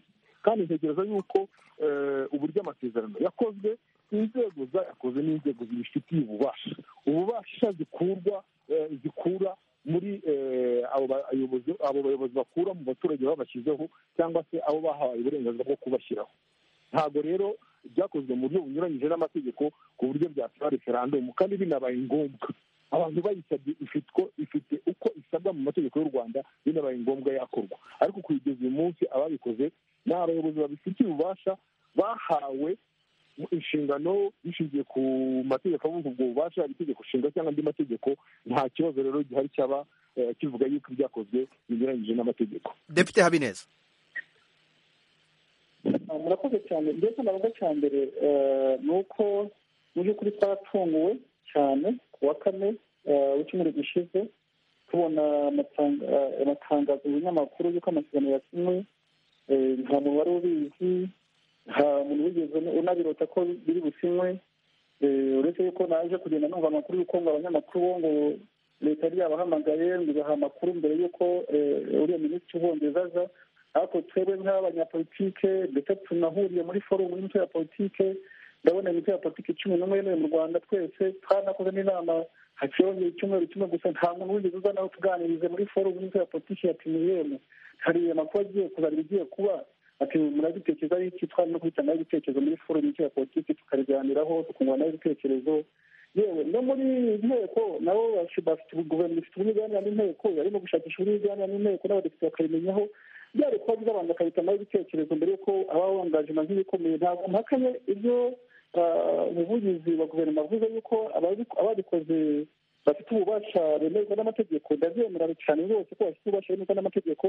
kandi ntekereza yuko eh, uburyo amasezerano yakozwe inzego zayakoze ni inzego zibifitiye ububasha ububasha zikurwa eh, zikura muri eh, abo bayobozi abo bayobozi bakura mu baturage babashyizeho cyangwa se abo bahawe uburenganzira bwo kubashyiraho ntabwo rero byakozwe mu buryo bunyuranyije n'amategeko ku buryo byatwara referandumu kandi binabaye ngombwa abantu bayisabye ifitwe ifite uko isabwa mu mategeko y'u rwanda binabaye ngombwa yakorwa ariko kuyigeza uyu munsi ababikoze ni abayobozi babifitiye ububasha bahawe inshingano bishingiye ku mategeko avuga ubwo bubasha yaba itegeko nshinga cyangwa andi mategeko nta kibazo rero gihari cyaba eh, kivuga yuko ibyakozwe binyuranyije n'amategeko
depite habineza
Ah, murakoze cyane mbese navuga cya mbere eh, ni uko mu by'ukuri twatunguwe cyane ku wa kane eh, w'icyumweru gishize tubona amatanga- eh, amatangazo mu binyamakuru y'uko amasezerano yasinywe eh, nta muntu wari ubizi nta muntu wigeze unabirota ko biri businywe eh, uretse yuko naje kugenda numva amakuru y'uko ngo abanyamakuru bo ngo leta yari yabahamagaye ngo ibaha amakuru mbere y'uko eh, uriya minisitiri ubongereza aza ariko twebwe nk'abanyapolitike ndetse tunahuriye muri forumu y'umutwe ya politike ndabona imitwe ya politiki cumi n'umwe yemewe mu rwanda twese twanakoze n'inama hakiyongera icyumweru kimwe gusa nta muntu wigeze uza nawe tuganirize muri forumu y'umutwe ya politiki ya piniyemu hari amakuru agiye kuzarira igiye kuba ati murabitekereza ari iki twari no guhitanaho ibitekerezo muri forumu y'umutwe ya politiki tukabiganiraho tukunguranaho ibitekerezo yewe no muri inteko nabo bashi- bafite guverinoma ifite uburyo iganira n'inteko yarimo gushakisha uburyo iganira n'inteko n'abadepite bakabimenyaho byari kuba byiza abantu bakabitamaho ibitekerezo mbere y'uko ababa angajima nk'ibikomeye ntabwo mpakanye ibyo ah, umuvugizi wa guverinoma avuze yuko ababi- ababikoze bafite ububasha bemerwa n'amategeko ndabyemera cyane rwose ko bafite ububasha bemerwa n'amategeko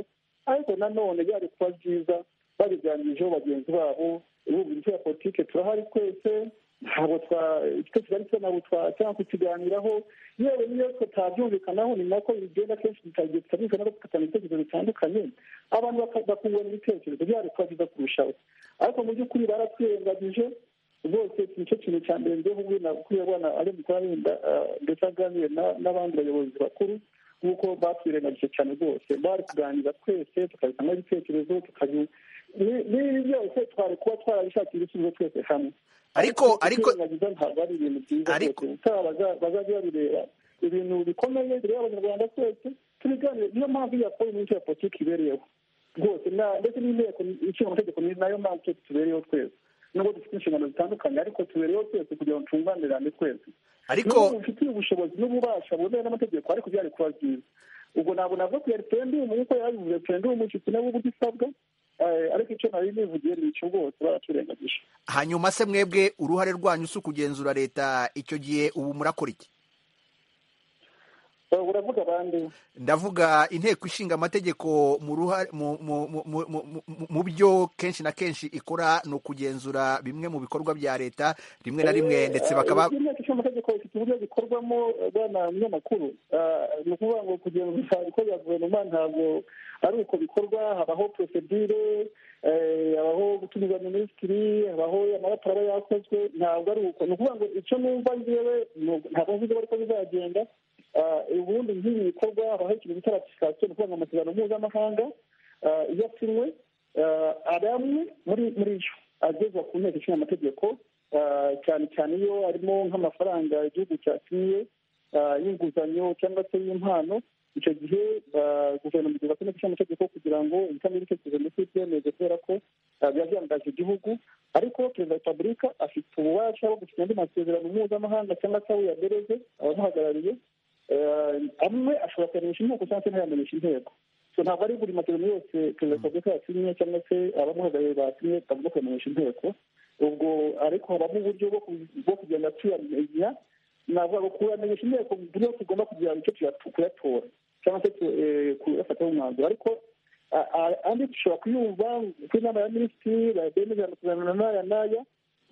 ariko nanone byari kuba byiza babiganirijeho bagenzi babo bumva imitwe ya politiki turahari twese ntabwo twa icyo kigali cyo ntabwo twa- cyangwa kukiganiraho yewe n'iyo tutabyumvikanaho ni nako bigenda kenshi tutagiye tutabikana no gufatana ibitekerezo bitandukanye abantu baka- bakungurana ibitekerezo byari kuba byiza kurushaho ariko mu by'ukuri baratwirengagije rwose nicyo kintu cya mbere ngewe ubu nakuriye abana ari mu kubarinda ndetse aganire na- n'abandi bayobozi bakuru nk'uko batwirengagije cyane rwose bari kuganira twese tukabitamo ibitekerezo tukabi ni- n'ibi byose twari kuba twarabishakira ibisubizo twese hamwe
Ariko- ariko-
kwirengagiza ntabwo ari ibintu byiza
Ariko-
rwose. ubutaha baza- bazajya babireba ibintu bikomeye bireba abanyarwanda twese tubiganire niyo mpamvu iya forumu y'umutwe ya politiki ibereyeho rwose na- ndetse n'inteko ishinga amategeko ni nayo mpamvu twese tubereyeho twese nubwo dufite inshingano zitandukanye ariko tubereyeho twese kugira ngo twunganirane twese
ariko
nubwo bufitiye ubushobozi n'ububasha bumewe n'amategeko ariko byari kuba byiza ubwo ntabwo navuga ko referendumu nk'uko yabivuze referendumu inshuti nabo uburyo isabwa eh, ariko icyo nari nivugiye ni icyo rwose baraturengagije
hanyuma se mwebwe uruhare rwanyu si ukugenzura leta icyo gihe ubu murakora iki
uravuga abandi
ndavuga inteko ishinga amategeko mu ruha- mu- mu- mu- mu- mu- mu- mu byo kenshi na kenshi ikora ni ukugenzura bimwe mu bikorwa bya leta rimwe na rimwe ndetse bakaba
inteko ishinga amategeko ifite uburyo bikorwamo bwana munyamakuru Ah, ni ukuvuga ngo kugenzura ibikorwa bya guverinoma ntabwo ari uko bikorwa habaho prosedire eh, habaho gutumiza minisitiri habaho amaraporo aba yakozwe ntabwo ari uko ni ukuvuga ngo icyo numva njyewe ni uko- ntabwo nzi niba ariko bizagenda Ah, ubundi nk'ibi bikorwa habaho ikintu bita ratifikasiyo ni ukuvuga ngo amasezerano mpuzamahanga ah, iyo asinywe ah, hari amwe muri muri yo agezwa ku nteko ishinga amategeko ah, cyane cyane iyo harimo nk'amafaranga igihugu cyasinyiye ah, y'inguzanyo cyangwa se y'impano icyo gihe ah, guverinoma igeza ku nteko ishinga amategeko kugira ngo ibitamo ibitekerezo ndetse ibyemeze kubera ko ah, biba byangaje igihugu ariko perezida wa repubulika afite ububasha bwo gusinya andi masezerano mpuzamahanga cyangwa se aho yadereze abamuhagarariye Eh, amwe ashobora kuyamenyesha inteko cyangwa se ntayamenyesha inteko so ntabwo ari buri masezerano yose perezida wa repubulika yasinye cyangwa se abamuhagarariye basinye bagomba kuyamenyesha inteko ubwo ariko habamo uburyo bwo ku- bwo kugenda tuyamenya navuga ngo kuyamenyesha inteko mu buryo tugomba kugira icyo tuyatu- kuyatora cyangwa se tu- eh, kuyafataho umwanzuro ariko a- a- andi dushobora kuyumva ku inama ya minisitiri bemeza amasezerano n'aya n'aya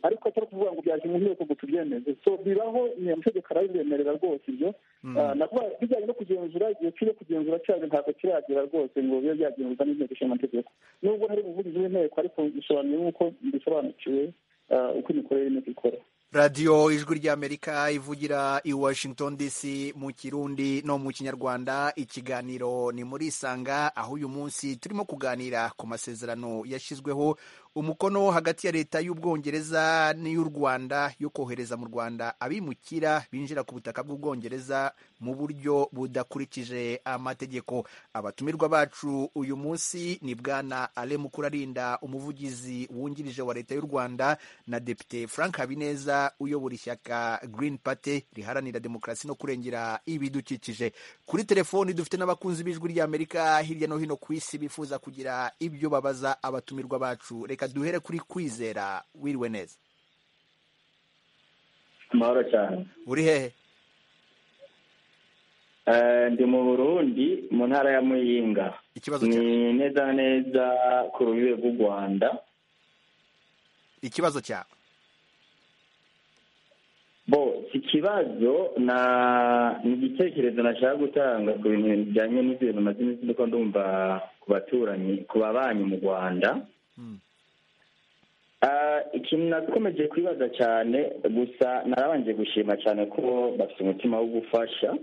ariko atari kuvuga ngo byaje mu nteko ngo tubyemeze so bibaho ni amategeko arabibemerera rwose ibyo Ah, nakuvuga bijyanye no kugenzura igihe kiri kugenzura cyane ntabwo kiragera rwose ngo bibe byagenzurwa n'inteko ishinga amategeko nubwo hari umuvugizi w'inteko ariko bisobanuye nk'uko bisobanukiwe ah, uko imikorere y'inteko ikora
radiyo ijwi ry'amerika ivugira i washington dc mu kirundi no mu kinyarwanda ikiganiro ni muri isanga aho uyu munsi turimo kuganira ku masezerano yashyizweho umukono hagati ya leta y'ubwongereza n'iy'u rwanda yo kohereza mu rwanda abimukira binjira ku butaka bw'ubwongereza mu buryo budakurikije amategeko abatumirwa bacu uyu munsi ni bwana ale mukurarinda umuvugizi wungirije wa leta y'u rwanda na depite frank habineza uyobora ishyaka green party riharanira demokarasi no kurengera ibidukikije kuri telefoni dufite n'abakunzi b'ijwi ry'amerika hirya no hino ku isi bifuza kugira ibyo babaza abatumirwa bacu reka duhere kuri kwizera wiriwe neza
amahoro cyane
uri hehe
Eh, ndi mu burundi mu ntara ya muyinga
ikibazo
ni
cyawe
neza na neza ku rubibe rw'u rwanda
ikibazo cyawe
bo ikibazo na ni igitekerezo nashaka gutanga ku bintu bijyanye n'ibintu maze iminsi ndiko ndumva ku baturanyi ku babanyi mu rwanda
Mm.
Ah, ikintu nakomeje kwibaza cyane gusa narabanje gushima cyane ko bafite umutima wo gufasha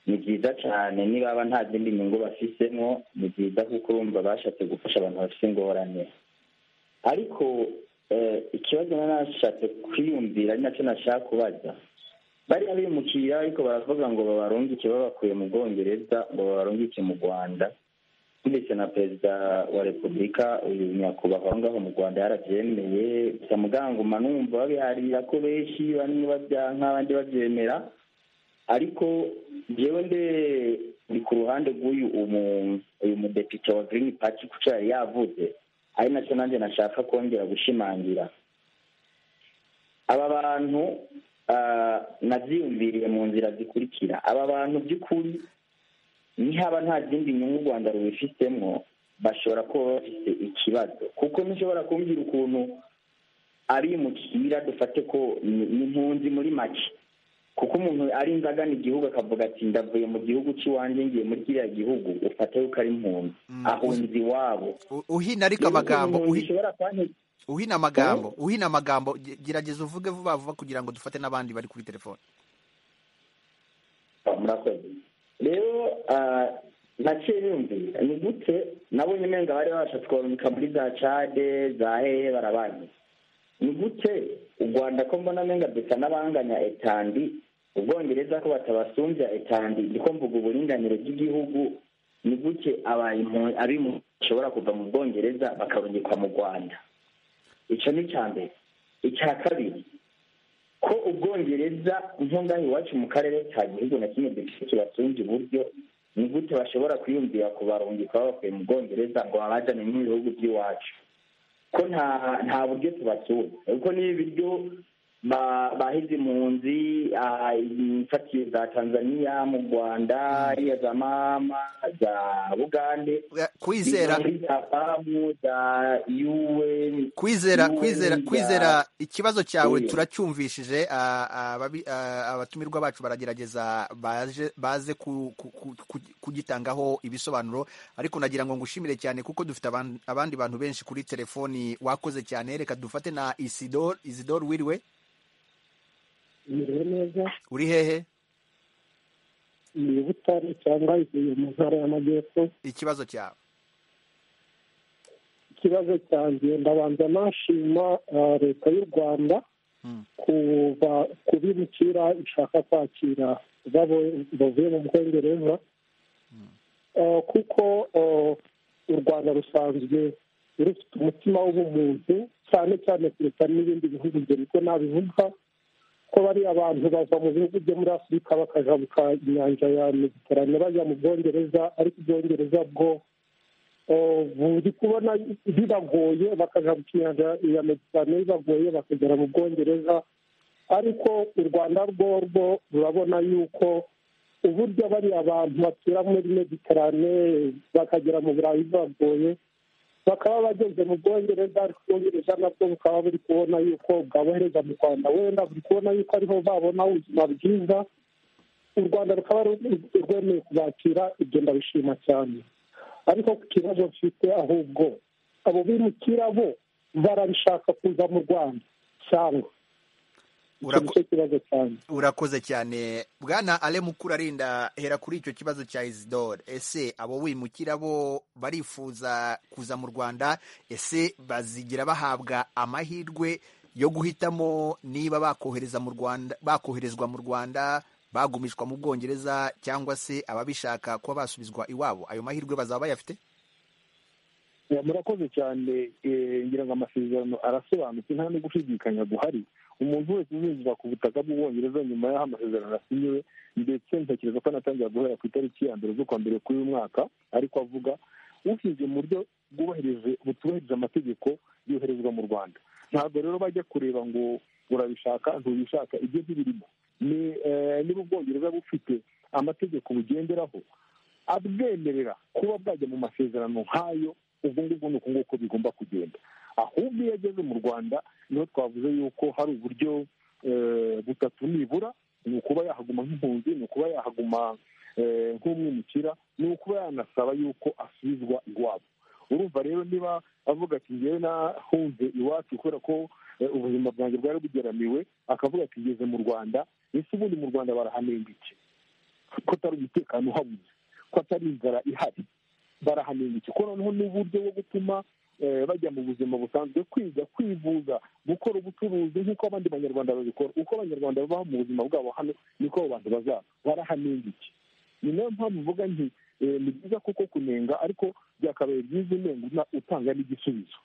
ni byiza cyane nibaba nta zindi nyungu bafisemo ni byiza kuko urumva bashatse gufasha abantu bafite ingorane ariko eh, ikibazo nari nashatse kwiyumvira ari nacyo nashaka kubaza bariya bimukira ariko baravuga ngo babarungike babakuye mu bwongereza ngo babarungike mu rwanda ndetse na perezida wa repubulika uyu nyakubahwa aho ngaho mu rwanda yarabyemeye gusa muganguma numva babiharira ko benshi bamwe babyanka abandi babyemera ariko njyewe nde ndi ku ruhande rw'uyu umu- uyu mudepite wa girini pati kuko yari yavuze ari nacyo nanjye nashaka kongera gushimangira aba bantu ah, nabyiyumviriye mu nzira zikurikira aba bantu by'ukuri nihaba nta zindi nyungu u rwanda rubifitemo bashobora kuba bafite ikibazo kuko ntushobora kumbwira ukuntu abimukira dufate ko ni ni impunzi muri make kuko umuntu ari inzagana igihugu akavuga ati ndavuye mu gihugu cy'iwanjye ngiye muri kiriya gihugu ufate yuko ari impunzi
Mm.
ahunze iwabo
U- uhina ariko amagambo
Rero ukuntu
uhi-
ushobora kuba-
uhina amagambo uhina amagambo ge- gerageza uvuge vuba vuba kugira ngo dufate n'abandi bari kuri telefoni
murakoze rero ah, naciye bumvira ni gute nabonye umenga bari babashatse kubarungika muri za cade za hehe barabanye ni gute u rwanda ko mbona umenga dusa n'abanganya etandi ubwongereza ko batabasumbya etandi niko mvuga uburinganire bw'igihugu ni gute abayimu- abimu- bashobora kuva mu bwongereza bakarungikwa mu rwanda icyo ni icya mbere icya kabiri ko ubwongereza nk'aho iwacu mu karere ka gihugu na kimwe dufite kibatunze uburyo ni gute bashobora kwiyumvira ku barungika babakuye mu bwongereza ngo babajyane mu bihugu by'iwacu ko nta nta buryo tubasura kuko ni ibiryo
bahize impunzi imfatiye za tanzania mu rwanda hariya za mama za bugande
kwizera
za pamu za un
kwizera
UN
kwizera
za-
kwizera ikibazo cyawe
Yeah.
turacyumvishije ah, ah, ababi- ah, abatumirwa bacu baragerageza baje baze ku- ku- ku- ku- kugitangaho ibisobanuro ariko nagira ngo ngushimire cyane kuko dufite aban- abandi bantu benshi kuri telefoni wakoze cyane reka dufate na isidore isidore wiriwe
imirire neza
uri hehe
ni butare cyangwa ivuye mu ntara y'amajyepfo
ikibazo cyawe
ikibazo cyanjye ndabanza nashima ah, leta y'u rwanda
Mm.
kuba- kubimukira ishaka kwakira babo- bavuye mu bwongereza Ah, kuko ah, u rwanda rusanzwe rufite umutima w'ubumuntu cyane cyane kuruta n'ibindi bihugu ibyo niko nabivuga ko bariya abantu bava mu bihugu byo muri afurika bakajabuka inyanja ya mediterane bajya mu bwongereza ariko ubwongereza bwo eh, buri kubona bibagoye bakajabuka inyanja ya mediterane bibagoye bakagera mu bwongereza ariko u rwanda rwo rwo rurabona yuko uburyo bariya bantu batura muri mediterane bakagera mu burayi bibagoye bakaba bageze mu bwongereza ariko ubwongereza nabwo bukaba buri kubona yuko bwabohereza mu rwanda wenda buri kubona yuko ariho babona ubuzima bwiza u rwanda rukaba ru- rwemeye kubakira ibyo ndabishima cyane ariko ku kibazo mfite ahubwo abo bimukira bo barabishaka kuza mu rwanda cyangwa icyo
Urako-
nicyo kibazo cyane
urakoze cyane bwana ale mukurarinda hera kuri icyo kibazo cya isidore ese abo wimukira bo barifuza kuza mu rwanda ese bazigira bahabwa amahirwe yo guhitamo niba bakohereza mu rwanda bakoherezwa mu rwanda bagumishwa mu bwongereza cyangwa se ababishaka kuba basubizwa iwabo ayo mahirwe bazaba bayafite
Ya, murakoze cyane eh, ngira ngo amasezerano arasobanutse nta no gushidikanya guhari umuntu wese uzinjira ku butaka bw'ubwongereza nyuma y'aho amasezerano asinyiwe ndetse ntekereza ko anatangira guhera ku itariki ya mbere z'ukwa mbere k'uyu mwaka ariko avuga ushingiye mu buryo bwubahirije butubahirije amategeko yoherezwa mu rwanda ntabwo rero bajya kureba ngo urabishaka ntubishaka ibyo ntibirimo ni eh, niba ubwongereza bufite amategeko bugenderaho abwemerera kuba bwajya mu masezerano nk'ayo ubwo ngubwo ni uko nguko bigomba kugenda ahubwo iyo ageze mu rwanda niho twavuze yuko hari uburyo eh, butatu nibura ni ukuba yahaguma nk'impunzi ni ukuba yahaguma eh, nk'umwimukira ni ukuba yanasaba yuko asubizwa iwabo urumva rero niba avuga ati ngewe nahunze iwacu kubera ko eh, ubuzima bwanjye bwari bugeramiwe akavuga ati ngeze mu rwanda ese ubundi mu rwanda barahanenga iki ko atari umutekano uhabuze ko atari inzara ihari barahanenga iki ko noneho n'uburyo bwo gutuma eh, bajya mu buzima busanzwe kwiga kwivuza gukora ubucuruzi nk'uko abandi banyarwanda babikora uko abanyarwanda baba mu buzima bwabo hano niko abo bantu bazaba barahanenga iki ni nayo mpamvu mvuga nti eh, ni byiza kuko kunenga ariko byakabaye byiza unenga una- utanga n'igisubizo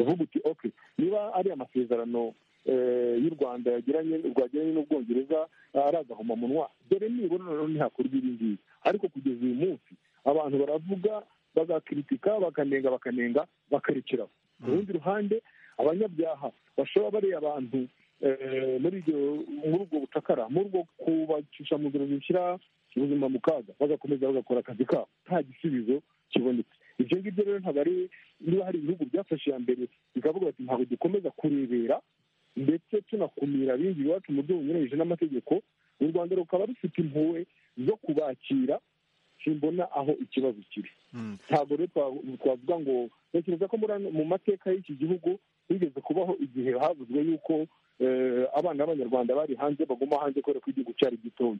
uvuga uti okay niba ari amasezerano eh, y'u rwanda yagiranye rwagiranye n'ubwongereza eh, ari agahomamunwa dore nibura noneho ntihakorwa ibi ngibi ariko kugeza uyu munsi abantu baravuga bagakiritika bakanenga bakanenga bakarekeraho ku rundi ruhande abanyabyaha bashobora bariya abantu eh, muri ibyo muri ubwo bucakara muri ubwo kubacisha mu nzira zishyira ubuzima mu kaga bagakomeza bagakora akazi kabo nta gisubizo kibonetse ibyo ngibyo rero ntabwo ari niba hari ibihugu byafashe iya mbere bikavuga bati ntabwo dukomeza kurebera ndetse tunakumira abinjira iwacu mu buryo bunyuranyije n'amategeko u rwanda rukaba rufite impuhwe zo kubakira simbona aho ikibazo kiri
Mm.
ntabwo rero twa- twavuga ngo ntekereza ko muri ano- mu mateka y'iki gihugu bigeze kubaho igihe havuzwe yuko eh, abana b'abanyarwanda bari hanze baguma hanze kubera ko igihugu cyari gitoya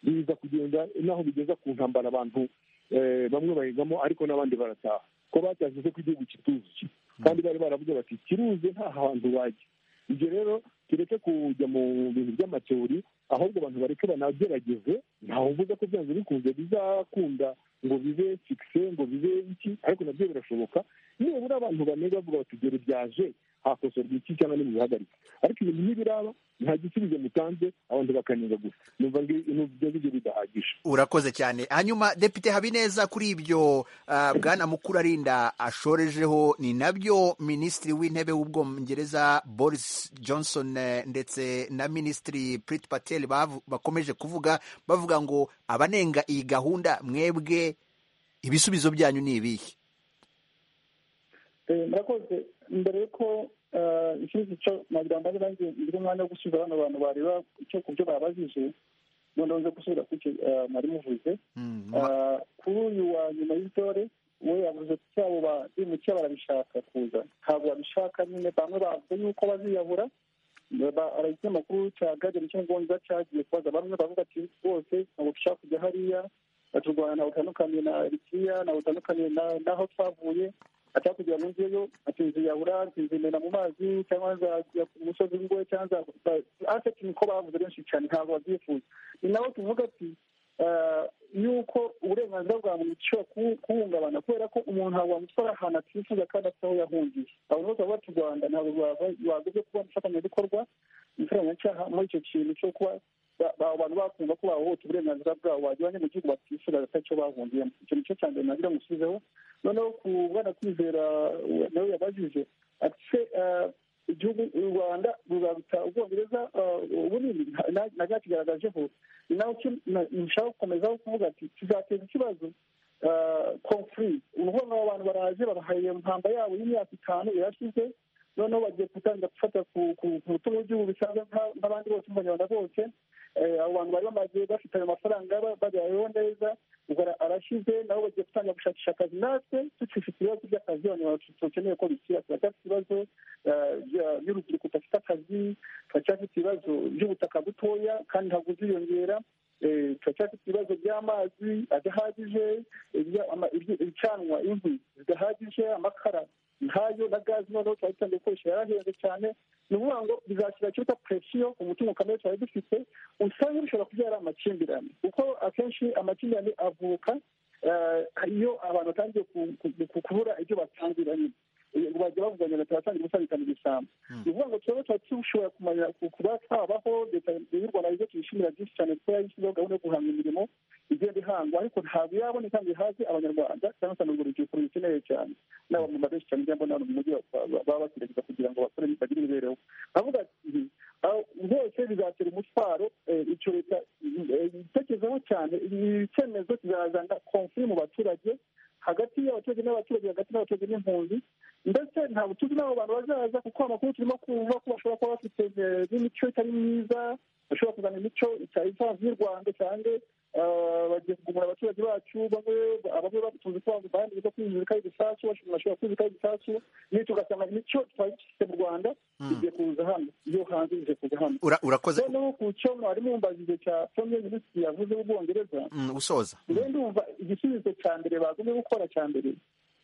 biza kugenda naho bigeza ku ntambara abantu eh, bamwe bayigamo ariko n'abandi barataha ko batashyize ko igihugu kituzuye kandi bari baravuze bati kiruze nta hantu bajya ibyo rero tureke kujya mu bintu by'amateori ahubwo abantu bareke banagerageze ntawe uvuze ko byanze bikunze bizakunda ngo bibe fikise ngo bibe iki ariko nabyo birashoboka nibura abantu banenga bavuga bati dore byaje hakosorwa iki cyangwa ntimubihagarike ariko ibintu ntibiraba nta gisubizo mutanze abantu bakanenga gusa numva ibyo ngibyo bidahagije
urakoze cyane hanyuma depite habineza kuri ibyo ah, bwana mukuru arinda ashorejeho ni nabyo minisitiri w'intebe w'ubwongereza boris johnson eh, ndetse na minisitiri prit patel bavu- bakomeje kuvuga bavuga ngo abanenga iyi gahunda mwebwe ibisubizo byanyu ni ibihe
Eh, murakoze mbere yuko eh, ikindi cyo nagira ngo nanjye ngire umwanya wo gusubiza bano bantu bareba icyo ku byo babajije noneho nze gusubira ku cyo eh, mwari muvuze
Mm,
Eh, kuri uyu wa nyuma y'intore we yavuze ko abo bazimukiye barabishaka kuza ntabwo babishaka nyine bamwe bavuze yuko baziyahura ikinyamakuru cya gadeni cy'ubwongereza cyagiye kubaza bamwe bavuga ati bose ntabwo dushaka kujya hariya ati u rwanda ntabwo rutandukaniye na eritiriya ntabwo rutandukaniye na- n'aho twavuye ati hakurya ngo ngeyo ati nziyahura ati nzimena mu mazi cyangwa nzajya ku musozi w'ingo cyangwa nza- aseti niko bavuze benshi cyane ntabwo babyifuza ni nawe tuvuga ati eh, yuko uburenganzira bwa muntu bushobora kubu- kubuhungabana kubera ko umuntu ntabwo wamutwara ahantu atifuza kandi afite aho yahungiye abantu bose bavuga ati u rwanda ntabwo rwava- rwaza ibyo kuba umufatanyabikorwa umufatanyabicaha muri icyo kintu cyo kuba ba- ba- abantu bakumva ko bahohotera uburenganzira bwabo bajyanye mu gihugu batifuza atacyo bahungiyemo icyo nicyo cya mbere nagira ngo usubizeho noneho ku bwana kwizera we- nawe yabajije ati se eh, igihugu u rwanda ruzaruta ubwongereza eh, ubunini na- na byakigaragajeho ni nawe ki- na- nshaka gukomezaho kuvuga ati tuzateza ikibazo confuri urubuga abo bantu baraje babahaye impamba yabo y'imyaka itanu irashize noneho bagiye gutangira gufata ku- ku ku mutungo w'igihugu bisanzwe nka- nk'abandi bose nk'abanyarwanda bose Eh, abo bantu bari bamaze bafite ayo mafaranga ba- babayeho neza ubwo ara- arashize nabo bagiye gutangira gushakisha akazi natwe tukifite ibibazo by'akazi abanyarwanda dukeneye ko bikira turacyafite ibibazo eh, bya- by'urubyiruko rudafite akazi turacyafite ibibazo by'ubutaka butoya kandi ntabwo buziyongera Eh, turacyafite ibibazo by'amazi adahagije ibya- ama- ibyi- ibicanwa inkwi zidahagije amakara ntayo na gazi noneho twari dutangiye gukoresha yarahenze cyane ni ukuvuga ngo bizashyira kiruta presiyo ku mutungo kamere twari dufite usanga bishobora kubyara amakimbirane kuko akenshi amakimbirane avuka eh, iyo abantu batangiye ku- ku- ku- kubura ibyo batangira nyine Eh, bajya bavuga ngo leta yatangiye gusabikana ibisambo ni ukuvuga ngo twebwe tuba dushobora kumenya ku- kuba twabaho leta y'u rwanda ibyo tuyishimira byinshi cyane kuko yayishyizeho gahunda yo guhanga imirimo igenda ihangwa ariko ntabwo iraboneka ngo ihaze abanyarwanda cyangwa se n'urwo rubyiruko ruyikeneye cyane n'aba mama benshi cyane ujya mbona hano mu mujyi wa- ba- baba bagerageza kugira ngo bakore bagire imibereho avuga ati "Ah, byose bizatera umutwaro eh, icyo leta eh, itekerezaho cyane icyemezo kizazana konfuri mu baturage hagati y'abaturage n'abaturage hagati n'abaturage n'impunzi ndetse ntabwo tuzi n'abo bantu bazaza kuko amakuru turimo kumva ko bashobora kuba bafite eh, n'imico itari myiza bashobora kuzana imico itari isanzwe y'u rwanda cyangwa eh, bagiye kugumura abaturage bacu bamwe bamwe batuzi ko bandi biza kwinjirika ibisasu bashobora kwinjirika ibisasu niyo tugasanga imico twari dufite mu rwanda igiye kuza hano iyo hanze igiye kuza hano
ura- urakoze
noneho ku cyo mwari mumbajije cya premier minisitiri yavuze w'ubwongereza
Mm, usoza
rero ndumva igisubizo cya mbere bagumye gukora cya mbere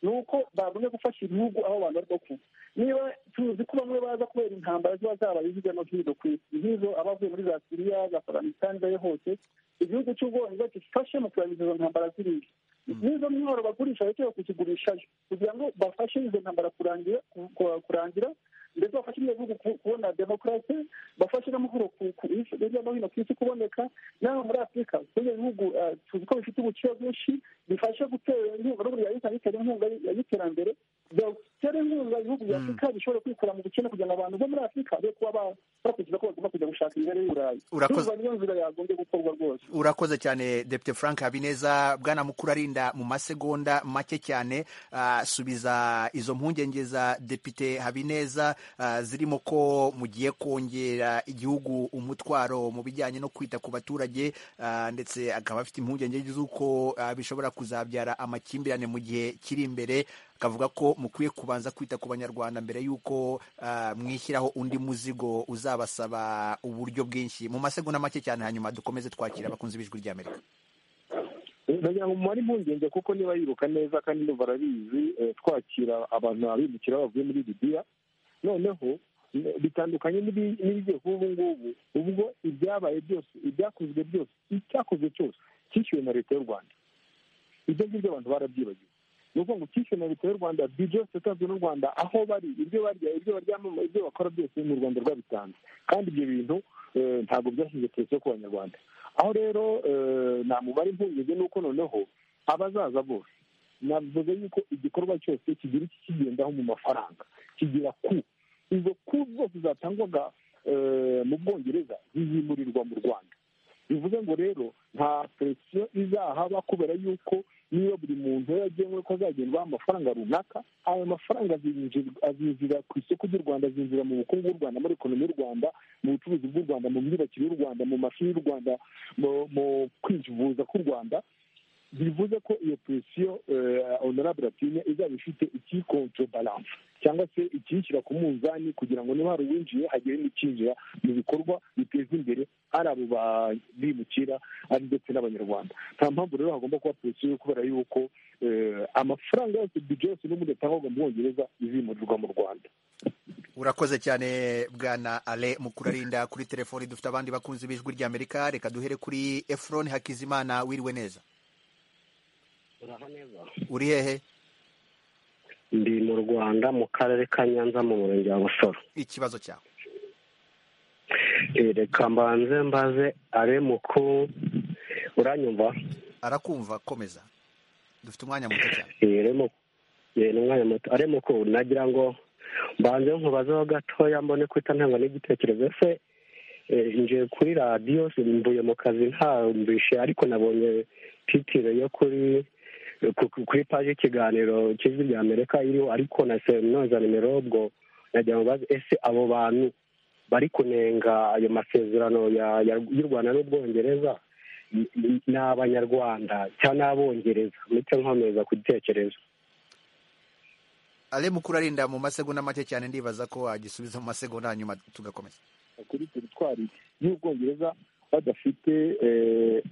ni uko bagumye gufasha ibihugu aho abantu bari kuva niba tuzi ko bamwe baza kubera intambara ziba zabaye hirya no hino ku isi nk'izo abavuye muri za siriya za afganistan zayo hose igihugu cy'ubwongereza gifashe mu kurangiza izo ntambara ziriya n'izo mworo bagurisha bakwiye kuzigurishayo kugira ngo bafashe izo ntambara kurangira ku- ku- kurangira ndetse bafashe n'ibihugu ku- kubona demokarasi bafashe n'amahoro ku- ku isi hirya no hino ku isi kuboneka naho muri afurika bino bihugu eh, tuzi ko bifite ubukire bwinshi bifasha gutera inkunga n'ubu yahita bitera inkunga y'iterambere byatera inkunga ibihugu bya afurika bishobora kwikura mu bukene kugira ngo abantu bo muri afurika be kuba ba- bakurikiza ko bagomba kujya gushaka imbere y'uburayi
Urakoze.
Ndumva niyo nzira yagombye gukorwa rwose
urakoze cyane depite frank habineza bwana mukuru arinda mu masegonda make cyane ah, subiza izo mpungenge za depite habineza ah, zirimo ko mugiye kongera igihugu umutwaro mu bijyanye no kwita ku baturage ah, ndetse akaba afite impungenge z'uko ah, bishobora kuzabyara amakimbirane mu gihe kiri imbere akavuga ko mukwiye kubanza kwita ku banyarwanda mbere y'uko ah, mwishyiraho undi muzigo uzabasaba uburyo bwinshi mu masegonda make cyane hanyuma dukomeze twakira abakunzi b'ijwi ry'amerika
ndagira ngo mumare impungenge kuko niba yiruka neza kandi ndumva arabizi eh, twakira abantu abimukira bavuye muri libiya noneho n- bitandukanye n'ibi- n'ibigiye kuba ubu ngubu ubwo ibyabaye byose ibyakozwe byose icyakozwe cyose cyishyuwe na leta y'u rwanda ibyo ngibyo abantu barabyibagiwe
ni ukuvuga ngo kishe na leta y'u rwanda bijose yatanzwe n'u rwanda aho bari ibyo barya ibyo baryamamo ibyo bakora byose ni u rwanda rwabitanze kandi ibyo bintu ntabwo byashyize ku isoko abanyarwanda aho rero namubara impungenge ni uko noneho abazaza bose navuze yuko igikorwa cyose kigira iki kigendaho mu mafaranga kigira ku izo ku zose zatangwaga mu bwongereza zizimurirwa mu rwanda bivuze ngo rero nta peresiyo izahaba kubera yuko niba buri muntu yagenwe ko azagendwaho amafaranga runaka ayo mafaranga azinjira ku isoko ry'u rwanda azinjira mu bukungu bw'u rwanda muri ekonomi y'u rwanda mu bucuruzi bw'u rwanda mu myubakire y'u rwanda mu mashuri y'u rwanda mu kwivuza k'u rwanda bivuze ko iyo presiyo honorable atinya izaba ifite ikikontro balance cyangwa se ikiyishyira ku munzani kugira ngo niba hari uwinjiye hagire n'ikinjira mu bikorwa biteza imbere ari abo bimukira ari ndetse n'abanyarwanda nta mpamvu rero hagomba kuba presiyo kubera yuko amafaranga yose bije yose n'ubundi atangwaga mu bwongereza izimurirwa mu rwanda
urakoze cyane bwana ale mukurarinda kuri telefoni dufite abandi bakunzi b'ijwi ry'amerika reka duhere kuri efuroni hakizimana wiriwe neza uri hehe
ndi mu rwanda mu karere ka nyanza mu murenge wa busoro
ikibazo cyawe
reka mbanze mbaze are muku uranyumva
arakumva komeza dufite umwanya muto cyane
ni umwanya muto are muku nagira ngo mbanze nkubazeho gatoya mbone kwita ntanga n'igitekerezo se nje kuri radiyo mvuye mu kazi ntabwishe ariko nabonye titire yo kuri kuri paji y'ikiganiro cy'ijwi rya amerika iriho ariko na noza nimero ubwo nagira ngo bazi ese abo bantu bari kunenga ayo masezerano y'u rwanda n'ubwongereza ni abanyarwanda cyangwa n'abongereza ndetse nkomeza kubitekereza
ale mukuru arinda mu masegonda make cyane ndibaza ko wagisubiza mu masegonda hanyuma tugakomeza
kuri teritwari y'ubwongereza badafite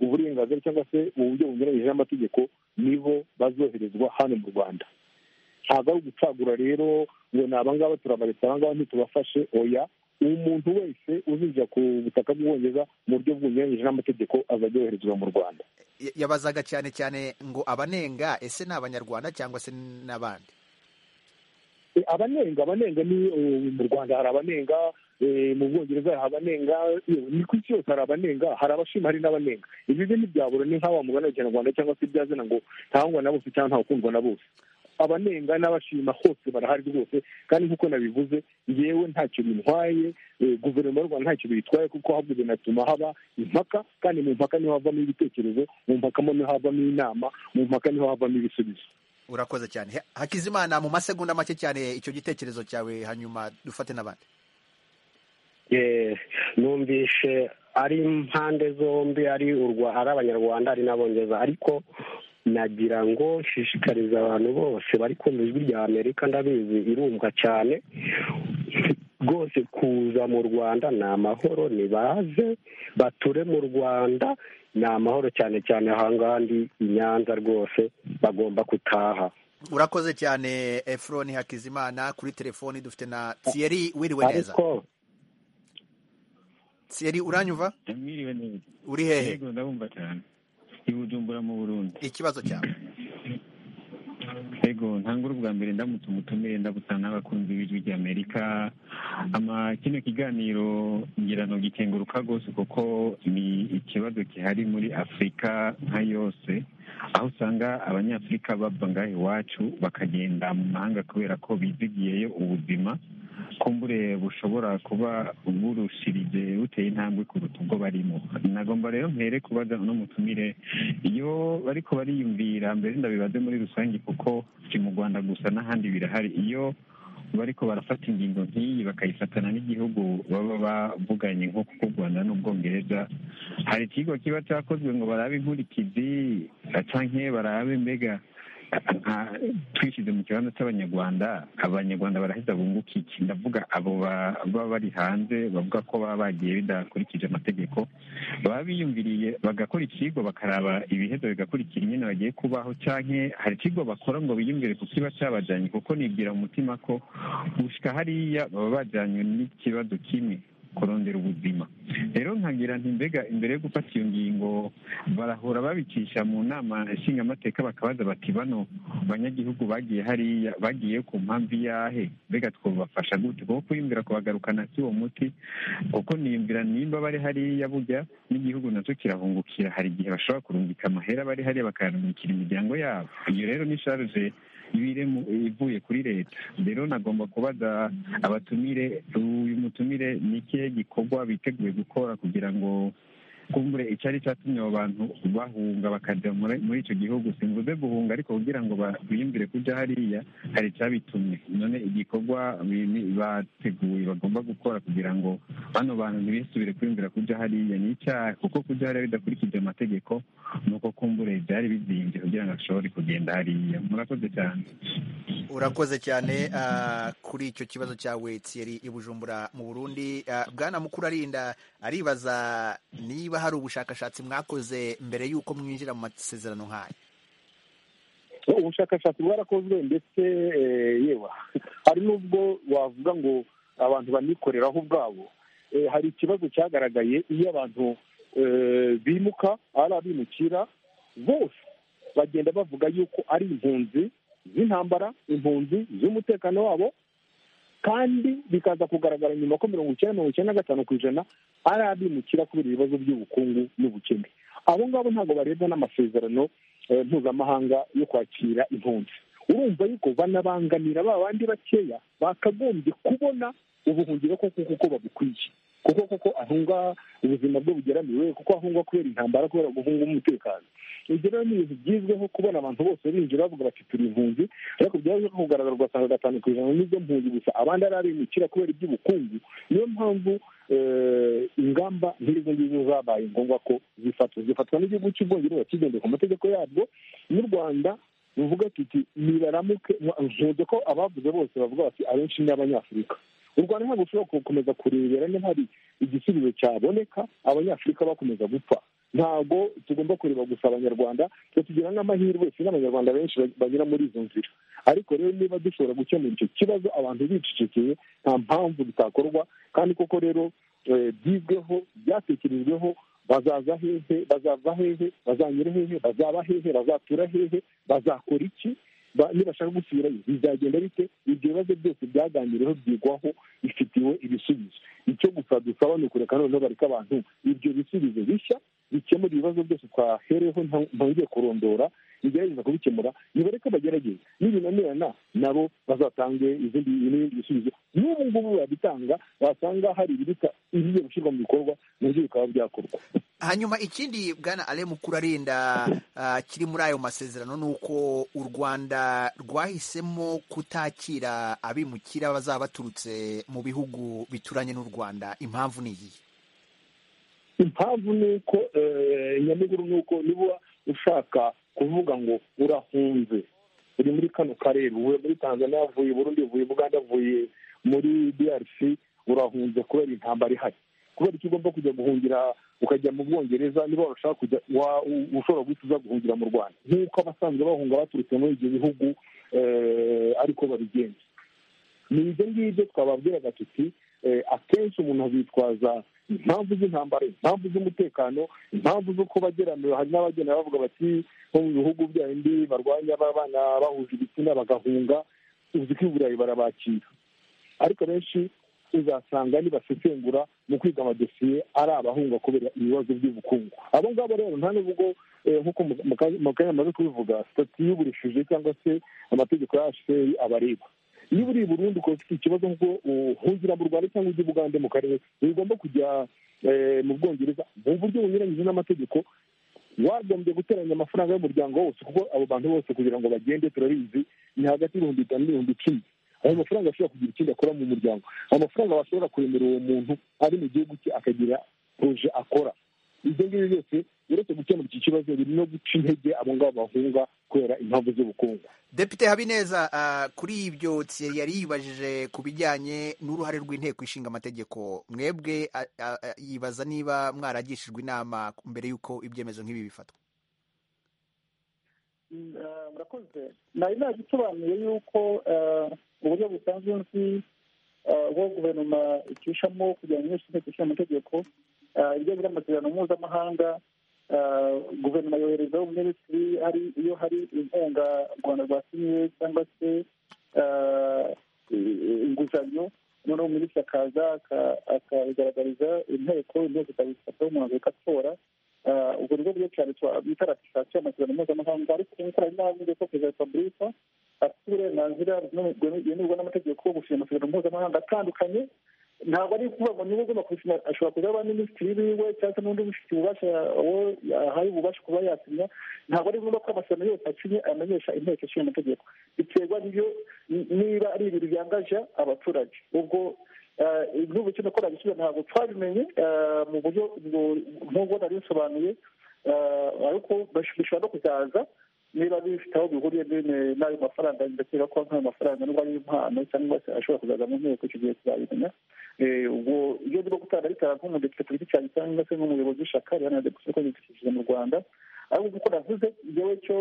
uburenganzira cyangwa se uburyo bunyuranyije n'amategeko nibo bazoherezwa hano mu rwanda ntabwo ari ugucagura rero ngo ni abangaba turabaretse abangaba ntitubafashe oya umuntu wese uzinjira ku butaka bw'ubwongereza mu buryo bunyuranyije n'amategeko azajya yoherezwa mu rwanda
yabazaga cyane cyane ngo abanenga ese ni abanyarwanda cyangwa se n'abandi
abanenga abanenga ni mu rwanda hari abanenga mu bwongereza hari abanenga ni ku isi yose hari abanenga hari abashima hari n'abanenga ibi ni ntibyabura ni nk'awa mugana w'ikinyarwanda cyangwa se ibyazina ngo ntahangwa na bose cyangwa ntakundwa na bose abanenga n'abashima hose barahari rwose kandi nk'uko nabivuze yewe ntacyo bintwaye guverinoma y'u rwanda ntacyo biyitwaye kuko ahubwo binatuma haba impaka kandi mu mpaka niho havamo ibitekerezo mu mpaka niho havamo inama mu mpaka niho havamo ibisubizo
urakoze cyane hakizimana mu masegonda make cyane icyo gitekerezo cyawe hanyuma dufate n'abandi
numvishe ari impande zombi ari ari abanyarwanda ari n'abongereza ariko nagira ngo nshishikarize abantu bose bari kumva ijwi rya amerika ndabizi irumva cyane rwose kuza mu rwanda ni amahoro nibaze bature mu rwanda ni amahoro cyane cyane ahangaha ndi i nyanza rwose bagomba gutaha
urakoze cyane efuroni hakizimana kuri telefoni dufite na tiyeri wiriwe neza tiyeri uranyumva uri hehe
i bujumbura mu burundi
ikibazo cyawe
yego ntangure ubwa mbere ndamutse umutumire ndabusana n'abakunzi b'ijwi rya amerika kino kiganiro ngira ngo gikenguruka rwose kuko ni ikibazo gihari muri afurika nka yose aho usanga abanyafurika bava ngaho iwacu bakagenda mu mahanga kubera ko bizigiyeyo ubuzima kumbure bushobora kuba burushirije buteye intambwe kuruta ubwo barimo nagomba rero mpere kubaza n'umutumire iyo bariko bariyumvira mbere ndabibaze muri rusange kuko si mu rwanda gusa n'ahandi birahari iyo bariko barafata ingingo nk'iyi bakayifatana n'igihugu baba bavuganye nko kuko u rwanda n'ubwongereza hari ikigo kiba cyakozwe ngo barabe inkurikizi canke barabe mbega twishyize mu kibanza cy'abanyarwanda abanyarwanda baraheza bunguka iki ndavuga abo baba bari hanze bavuga ko baba bagiye bidakurikije amategeko baba biyumviriye bagakora ikigo bakaraba ibiheza bigakurikira nyine bagiye kubaho cyangwa hari ikigo bakora ngo biyumvire ku kiba cyabajyanye kuko nibwira mu mutima ko gushyika hariya baba bajyanywe n'ikibazo kimwe
kurondera ubuzima rero nkagira nti mbega imbere yo gufata iyo ngingo barahora babicisha mu nama nshingamateka bakabaza bati bano banyagihugu bagiye hariya bagiye ku mpamvu iyahe mbega twabafasha gute kuko kwiyumvira kubagarukana si uwo muti kuko niyumvira nimba bari hariya burya n'igihugu nacyo kirahungukira hari igihe bashobora kurungika amahera bari hariya bakayarungikira imiryango yabo iyo rero ni sharje ibiremu ivuye kuri leta rero nagomba kubaza abatumire uyu mutumire ni ikihe gikorwa biteguye gukora kugira ngo kumbure icyari cyatumye abo bantu bahunga bakajya muri icyo gihugu simvuze guhunga ariko kugira ngo biyumvire kujya hariya hari icyabitumye none igikorwa bateguye bagomba gukora kugira ngo bano bantu ntibisubire kwiyumvira kujya hariya ni icyaha kuko kujya hariya bidakurikije amategeko ni uko kumbure byari bizinze kugira ngo ashobore kugenda hariya murakoze cyane
urakoze cyane kuri icyo kibazo cyawe tsiyeri i bujumbura mu burundi bwana mukuru arinda aribaza niba hari ubushakashatsi mwakoze mbere y'uko mwinjira mu masezerano nk'aya
ubushakashatsi bwarakozwe ndetse yewe hari n'ubwo wavuga ngo abantu banikoreraho ubwabo hari ikibazo cyagaragaye iyo abantu bimuka ari abimukira bose bagenda bavuga yuko ari impunzi z'intambara impunzi z'umutekano wabo kandi bikaza kugaragara nyuma ko mirongo icyenda mirongo icyenda na gatanu ku ijana ari abimukira kubera ibibazo by'ubukungu n'ubukene abo ngabo ntabwo barebwa n'amasezerano mpuzamahanga yo kwakira impunzi urumva yuko banabangamira ba bandi bakeya bakagombye kubona ubuhungiro koko kuko babukwiye kuko kuko ahunga ubuzima bwe bugeramiwe kuko ahungwa kubera intambara kubera guhunga umutekano ibyo rero ni ibintu byizweho kubona abantu bose binjira bavuga bati turi impunzi ariko byaje kugaragara ugasanga gatanu ku ijana n'izo mpunzi gusa abandi ari abimukira kubera iby'ubukungu niyo mpamvu ingamba nk'izo ngizo zabaye ngombwa ko zifatwa zifatwa n'igihugu cy'ubwongereza kigendeye ku mategeko yabwo n'u rwanda ruvuga tuti nibaramuke nkunze ko abavuze bose bavuga bati abenshi ni abanyafurika u rwanda ntabwo ushobora gukomeza kurebera niba hari igisubizo cyaboneka abanyafurika bakomeza gupfa ntabwo tugomba kureba gusa abanyarwanda tugira n'amahirwe si n'abanyarwanda benshi banyura muri izo nzira ariko rero niba dushobora gukemura icyo kibazo abantu bicecekeye nta mpamvu bitakorwa kandi koko rero byizweho byatekerejweho bazaza hehe bazava hehe bazanyura hehe bazaba hehe bazatura hehe bazakora iki nibashaka gusubirayo bizagenda bite ibyo bibazo byose byaganiriweho byigwaho bifitiwe ibisubizo icyo gusa dusaba ni ukureka noneho bareka abantu ibyo bisubizo bishya bikemura ibibazo byose twahereyeho ntongeye kurondora bigerageza kubikemura nibareke bagerageze n'ibinanirana nabo bazatange izindi n'ibindi bisubizo n'ubu ngubu babitanga wasanga hari ibiruta ibigiye gushyirwa mu bikorwa nabyo bikaba byakorwa
hanyuma ikindi bwana ale mukuru arinda kiri muri ayo masezerano ni uko u rwanda rwahisemo kutakira abimukira bazaba baturutse mu bihugu bituranye n'u rwanda impamvu ni iyi
impamvu ni uko nyamuguru ni uko niba ushaka kuvuga ngo urahunze uri muri kano karere uvuye muri tanzania avuye burundi uvuye buganda avuye muri drc urahunze kubera intambara ihari kubera ko ugomba kujya guhungira ukajya mu bwongereza niba washaka kujya ushobora guhita uza guhungira mu rwanda nk'uko abasanzwe bahunga baturutse muri ibyo bihugu ariko babigenza ni ibyo ngibyo twababwiraga tuti akenshi umuntu azitwaza impamvu z'intambara impamvu z'umutekano impamvu z'uko bageranira hari n'abagenda bavuga bati nko mu bihugu byabindi barwanya abana bahuje ibitsina bagahunga uzi ko i burayi barabakira ariko benshi uzasanga nibasesengura mu kwiga amadosiye ari abahunga kubera ibibazo by'ubukungu abo ngabo rero nta n'ubwo nk'uko mu kanya amaze kubivuga sitati y'uburishije cyangwa se amategeko ya hcr abareba iyo uri i burundi ukaba ufite ikibazo nk'uko uhungira mu rwanda cyangwa ujya ubugande mu karere ntibigomba kujya mu bwongereza mu buryo bunyuranyije n'amategeko wagombye guteranya amafaranga y'umuryango wose kuko abo bantu bose kugira ngo bagende turabizi ni hagati y'ibihumbi bitanu n'ibihumbi icumi ayo mafaranga ashobora kugira ikindi akora mu muryango amafaranga bashobora kuremera uwo muntu ari mu gihugu cye akagira poroje akora ibyo ngibyo byose uretse gukemura iki kibazo biri no guca intege abo ngabo bahunga kubera impamvu z'ubukungu
depite habineza kuri ibyo tsiyeri yari yibajije ku bijyanye n'uruhare rw'inteko ishinga amategeko mwebwe yibaza niba mwaragishijwe inama mbere y'uko ibyemezo nk'ibi bifatwa
murakoze nari nagisobanuye yuko uburyo busanzwe nzi
ubwo guverinoma icishamo kugira ngo yose inteko ishinga amategeko ibijyanye n'amasezerano mpuzamahanga guverinoma yoherezaho umunyamisitiri hari iyo hari inkunga u rwanda rwasinyiye cyangwa se inguzanyo noneho minisitiri akaza akabigaragariza inteko inteko ikabifataho umwanzuro igatora ubwo nibwo buryo cyane bita ratifikasiyo y'amasezerano mpuzamahanga ariko nk'uko hari n'abandi ko perezida wa repubulika afite uburenganzira bwemerwa n'amategeko yo gusinya amasezerano mpuzamahanga atandukanye ntabwo ari ukuvuga ngo niwe ugomba kubisinya ashobora kuza aba minisitiri wiwe cyangwa se n'undi ufite ububasha uwo ahaye ububasha kuba yasinya ntabwo ari ngombwa ko amasezerano yose acinye amenyesha inteko ishinga amategeko biterwa n'ibyo niba ari ibintu byangaje abaturage ubwo igihugu cyo gukora igisubizo ntabwo twabimenye mu buryo nk'ubwo nari bisobanuye ariko bishobora no kuzaza niba bifite aho bihuriye n'ayo mafaranga ndakeka ko nk'ayo mafaranga nubwo ari impano cyangwa se ashobora kuzaza mu nteko icyo gihe tuzabimenya ubwo iyo ndimo gutanga ritanga nk'umudepite ku giti cyanjye cyangwa se nk'umuyobozi w'ishyaka rihanade gusa ko yidukikije mu rwanda ariko nk'uko navuze igihe cyo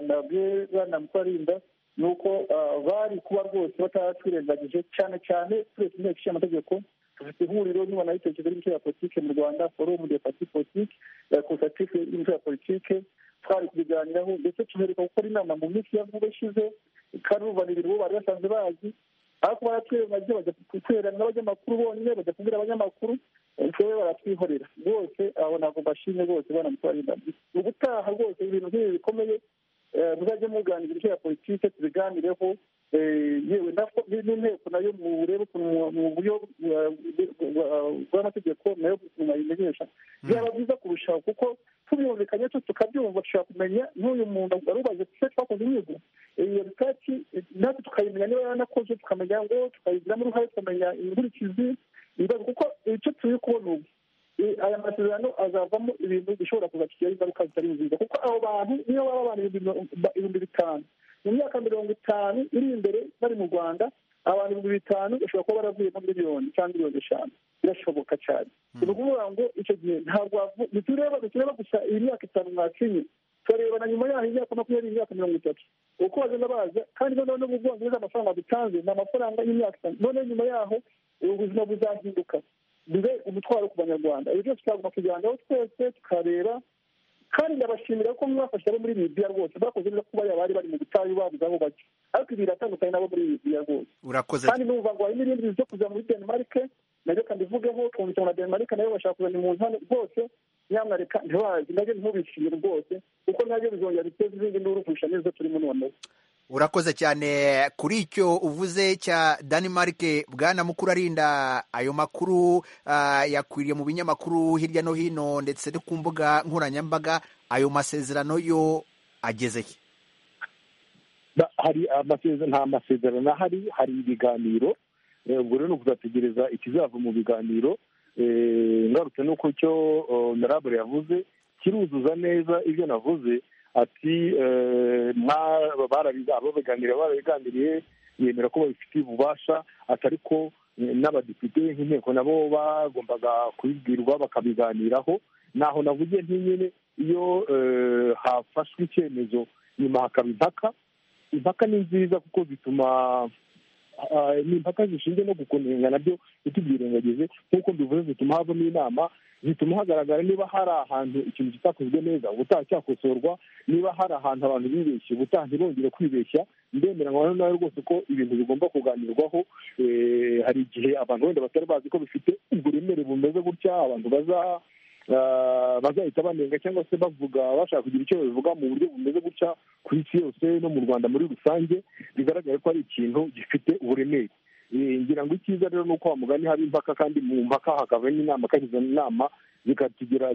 nabyo banamukarinda ni uko bari kuba rwose batatwirengagije cyane cyane turetse inteko ishinga amategeko dufite ihuriro nyunguranabitekerezo ry'imitwe ya politiki mu rwanda forumu de pati politiki konsative y'imitwe ya politiki twari kubiganiraho ndetse tubereka gukora inama mu minsi ya vuba ishize karubanirira uwo bari basanzwe bazi ariko baratwirengagije bajya guterana abanyamakuru bonyine bajya kubwira abanyamakuru twebwe baratwihorera rwose abo ntabwo mbashimye rwose bana mutwarinda mu gutaha rwose ibintu nk'ibi bikomeye muzajye muganira ibyo ya politiki tubiganireho yewe n'inteko nayo murebe mu buryo bw'amategeko nayo mwayimenyesha byaba byiza kurushaho kuko tubyumvikanye tu tukabyumva dushobora kumenya n'uyu muntu arubaze se twakoze inyigo iyo bitaki natwe tukayimenya niba yaranakoze tukamenya ngo tukayigiramo uruhare tukamenya inkurikizi ibibazo kuko icyo turi kubona ubu aya masezerano azavamo ibintu bishobora kuza kugeraho ingaruka zitari nziza kuko abo bantu niyo baba abantu ibihumbi bitanu mu myaka mirongo itanu iri imbere bari mu rwanda abantu ibihumbi bitanu bashobora kuba baravuyemo miliyoni cyangwa miliyoni eshanu birashoboka cyane ni ukuvuga ngo icyo gihe ntabwo bitureba bitureba gusa iyi myaka itanu mwakinye turareba na nyuma yaho imyaka makumyabiri imyaka mirongo itatu uko bagenda baza kandi noneho no mu bwongereza amafaranga dutanze ni amafaranga y'imyaka itanu noneho nyuma yaho ubuzima buzahinduka bibe umutwaro ku banyarwanda ibi byose twagomba kubiganiraho twese tukareba kandi ndabashimira ko mwafashe abo muri libiya rwose bakoze neza kuba bari bari mu butayu babuze aho bajya ariko ibi biratandukanye n'abo muri libiya rwose kandi numva ngo hari n'ibindi bintu byo kuza muri denmark nabyo kandi bivugeho twumvise na denmark nayo bashaka kuzana umuntu hano rwose nyamwareka ntibazi nabyo ntubishimire rwose kuko nabyo bizongera biteza izindi nduru kurusha n'izo turimo noneho
urakoze cyane kuri icyo uvuze cya Denmark bwana mukuru arinda ayo makuru uh, yakwiriye mu binyamakuru hirya no hino ndetse no ku mbuga nkoranyambaga ayo masezerano yo agezeye
hari amasezerano nta masezerano ahari hari ibiganiro ubwo rero ni ukuzategereza ikizava mu biganiro ngarutse n'uko cyo narabure yavuze kiruzuza neza ibyo navuze ati ababiganiriye barabiganiriye yemera ko babifitiye ububasha atari ko n'abadepite nk'inteko nabo bagombaga kubibwirwa bakabiganiraho naho navugiye ntinyine iyo hafashwe icyemezo nyuma hakaba impaka impaka ni nziza kuko zituma ni impaka zishinzwe no gukomeza nabyo ntitubyirengagize nk'uko mbivuze zituma havamo inama zituma hagaragara niba hari ahantu ikintu kitakozwe neza ubutaha cyakosorwa niba hari ahantu abantu bibeshye ubutaha ntibongere kwibeshya ndemera ngo nawe rwose ko ibintu bigomba kuganirwaho hari igihe abantu wenda batari bazi ko bifite uburemere bumeze gutya abantu baza bazahita banenga cyangwa se bavuga bashaka kugira icyo babivuga mu buryo bumeze gutya ku isi yose no mu rwanda muri rusange bigaragare ko ari ikintu gifite uburemere ngira ngo icyiza rero ni uko wa mugani haba impaka kandi mu mpaka hakaba n'inama akagize inama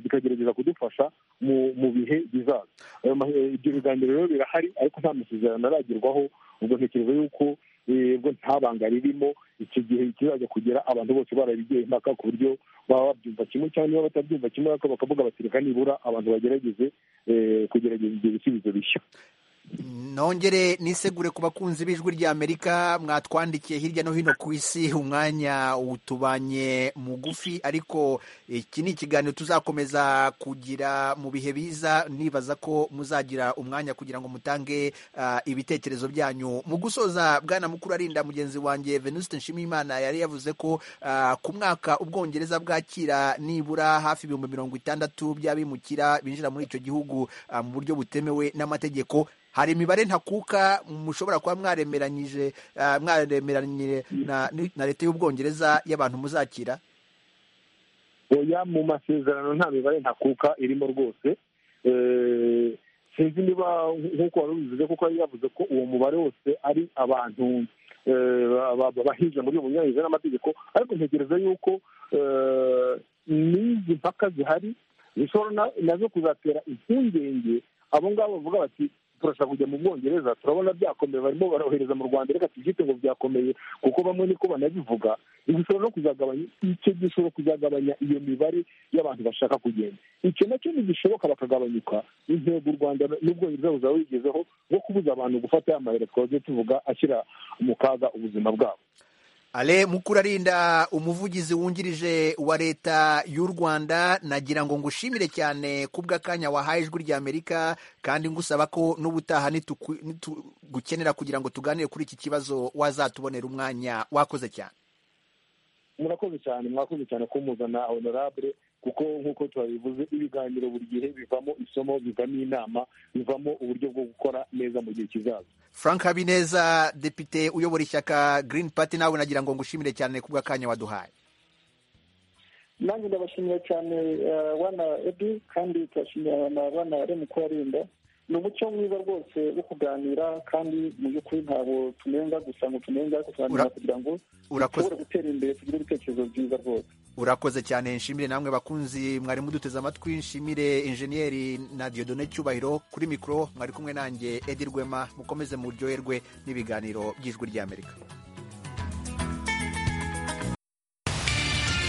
zikagerageza kudufasha mu bihe bizaza ibyo biganiro rero birahari ariko nta masezerano aragerwaho ubwo ntekereza yuko ubwo nta banga ririmo icyo gihe kizajya kugera abantu bose barabigiye impaka ku buryo baba babyumva kimwe cyangwa niba batabyumva kimwe ariko bakavuga bati reka nibura abantu bagerageze kugerageza ibyo bisubizo bishya
nongere nisegure ku bakunzi b'ijwi ry'amerika mwatwandikiye hirya no hino ku isi umwanya utubanye mugufi ariko iki ni ikiganiro tuzakomeza kugira mu bihe biza nibaza ko muzagira umwanya kugira ngo mutange ah, ibitekerezo byanyu mu gusoza bwana mukuru arinda mugenzi wanjye venuste nshimiyimana yari yavuze ko ah, ku mwaka ubwongereza bwakira nibura hafi ibihumbi mirongo itandatu by'abimukira binjira muri icyo gihugu ah, mu buryo butemewe n'amategeko hari imibare ntakuka mushobora kuba mwaremeranyije ah, mwaremeranyije na na leta y'ubwongereza y'abantu muzakira
oya mu masezerano nta mibare ntakuka irimo rwose Eh, sinzi niba nk'uko wari ubivuze kuko yari yavuze ko uwo mubare wose ari abantu eh, ba- ba- ba- bahinze muri bunyuranyije n'amategeko ariko ntekereza yuko eh, n'izi mpaka zihari zishobora na- nazo kuzatera impungenge abo ngabo bavuga bati turashaka kujya mu bwongereza turabona byakomeye barimo barohereza mu rwanda reka tubyite ngo byakomeye kuko bamwe niko banabivuga ibi bishobora no kuzagabanya icyo gishobora kuzagabanya iyo mibare y'abantu bashaka kugenda icyo nacyo ntigishoboka bakagabanyuka intego u rwanda n'ubwongereza buzaba bigezeho bwo kubuza abantu gufata ya mahere twaje tuvuga ashyira mu kaga ubuzima bwabo
ale mukurarinda umuvugizi wungirije wa leta y'u rwanda nagira ngo ngushimire cyane kubw'akanya wahaye ijwi ry'amerika kandi ngusaba ko n'ubutaha nituku- nitugukenera kugira ngo tuganire kuri iki kibazo wazatubonera umwanya wakoze cyane
murakoze cyane mwakoze cyane kumuzana honorable kuko nk'uko twabivuze ibiganiro buri gihe bivamo isomo bivamo inama bivamo uburyo bwo gukora neza mu gihe kizaza
frank habineza depite uyobora ishyaka green party nawe nagira ngo ngushimire cyane kubw'akanya waduhaye
nanjye ndabashimira cyane eh, wana edu kandi turashimira na wana remu kubarinda ni umuco mwiza rwose wo kuganira kandi mu by'ukuri ntabwo tunenga gusa ngo tunenga ariko tuganira kugira ngo
urakoze
dushobore gutera imbere tugire ibitekerezo byiza rwose
urakoze cyane nshimire namwe bakunzi mwari muduteze amatwi nshimire injeniyeri na diodone cyubahiro kuri mikoro mwari kumwe nanjye edi rwema mukomeze muryoherwe n'ibiganiro by'ijwi ry'amerika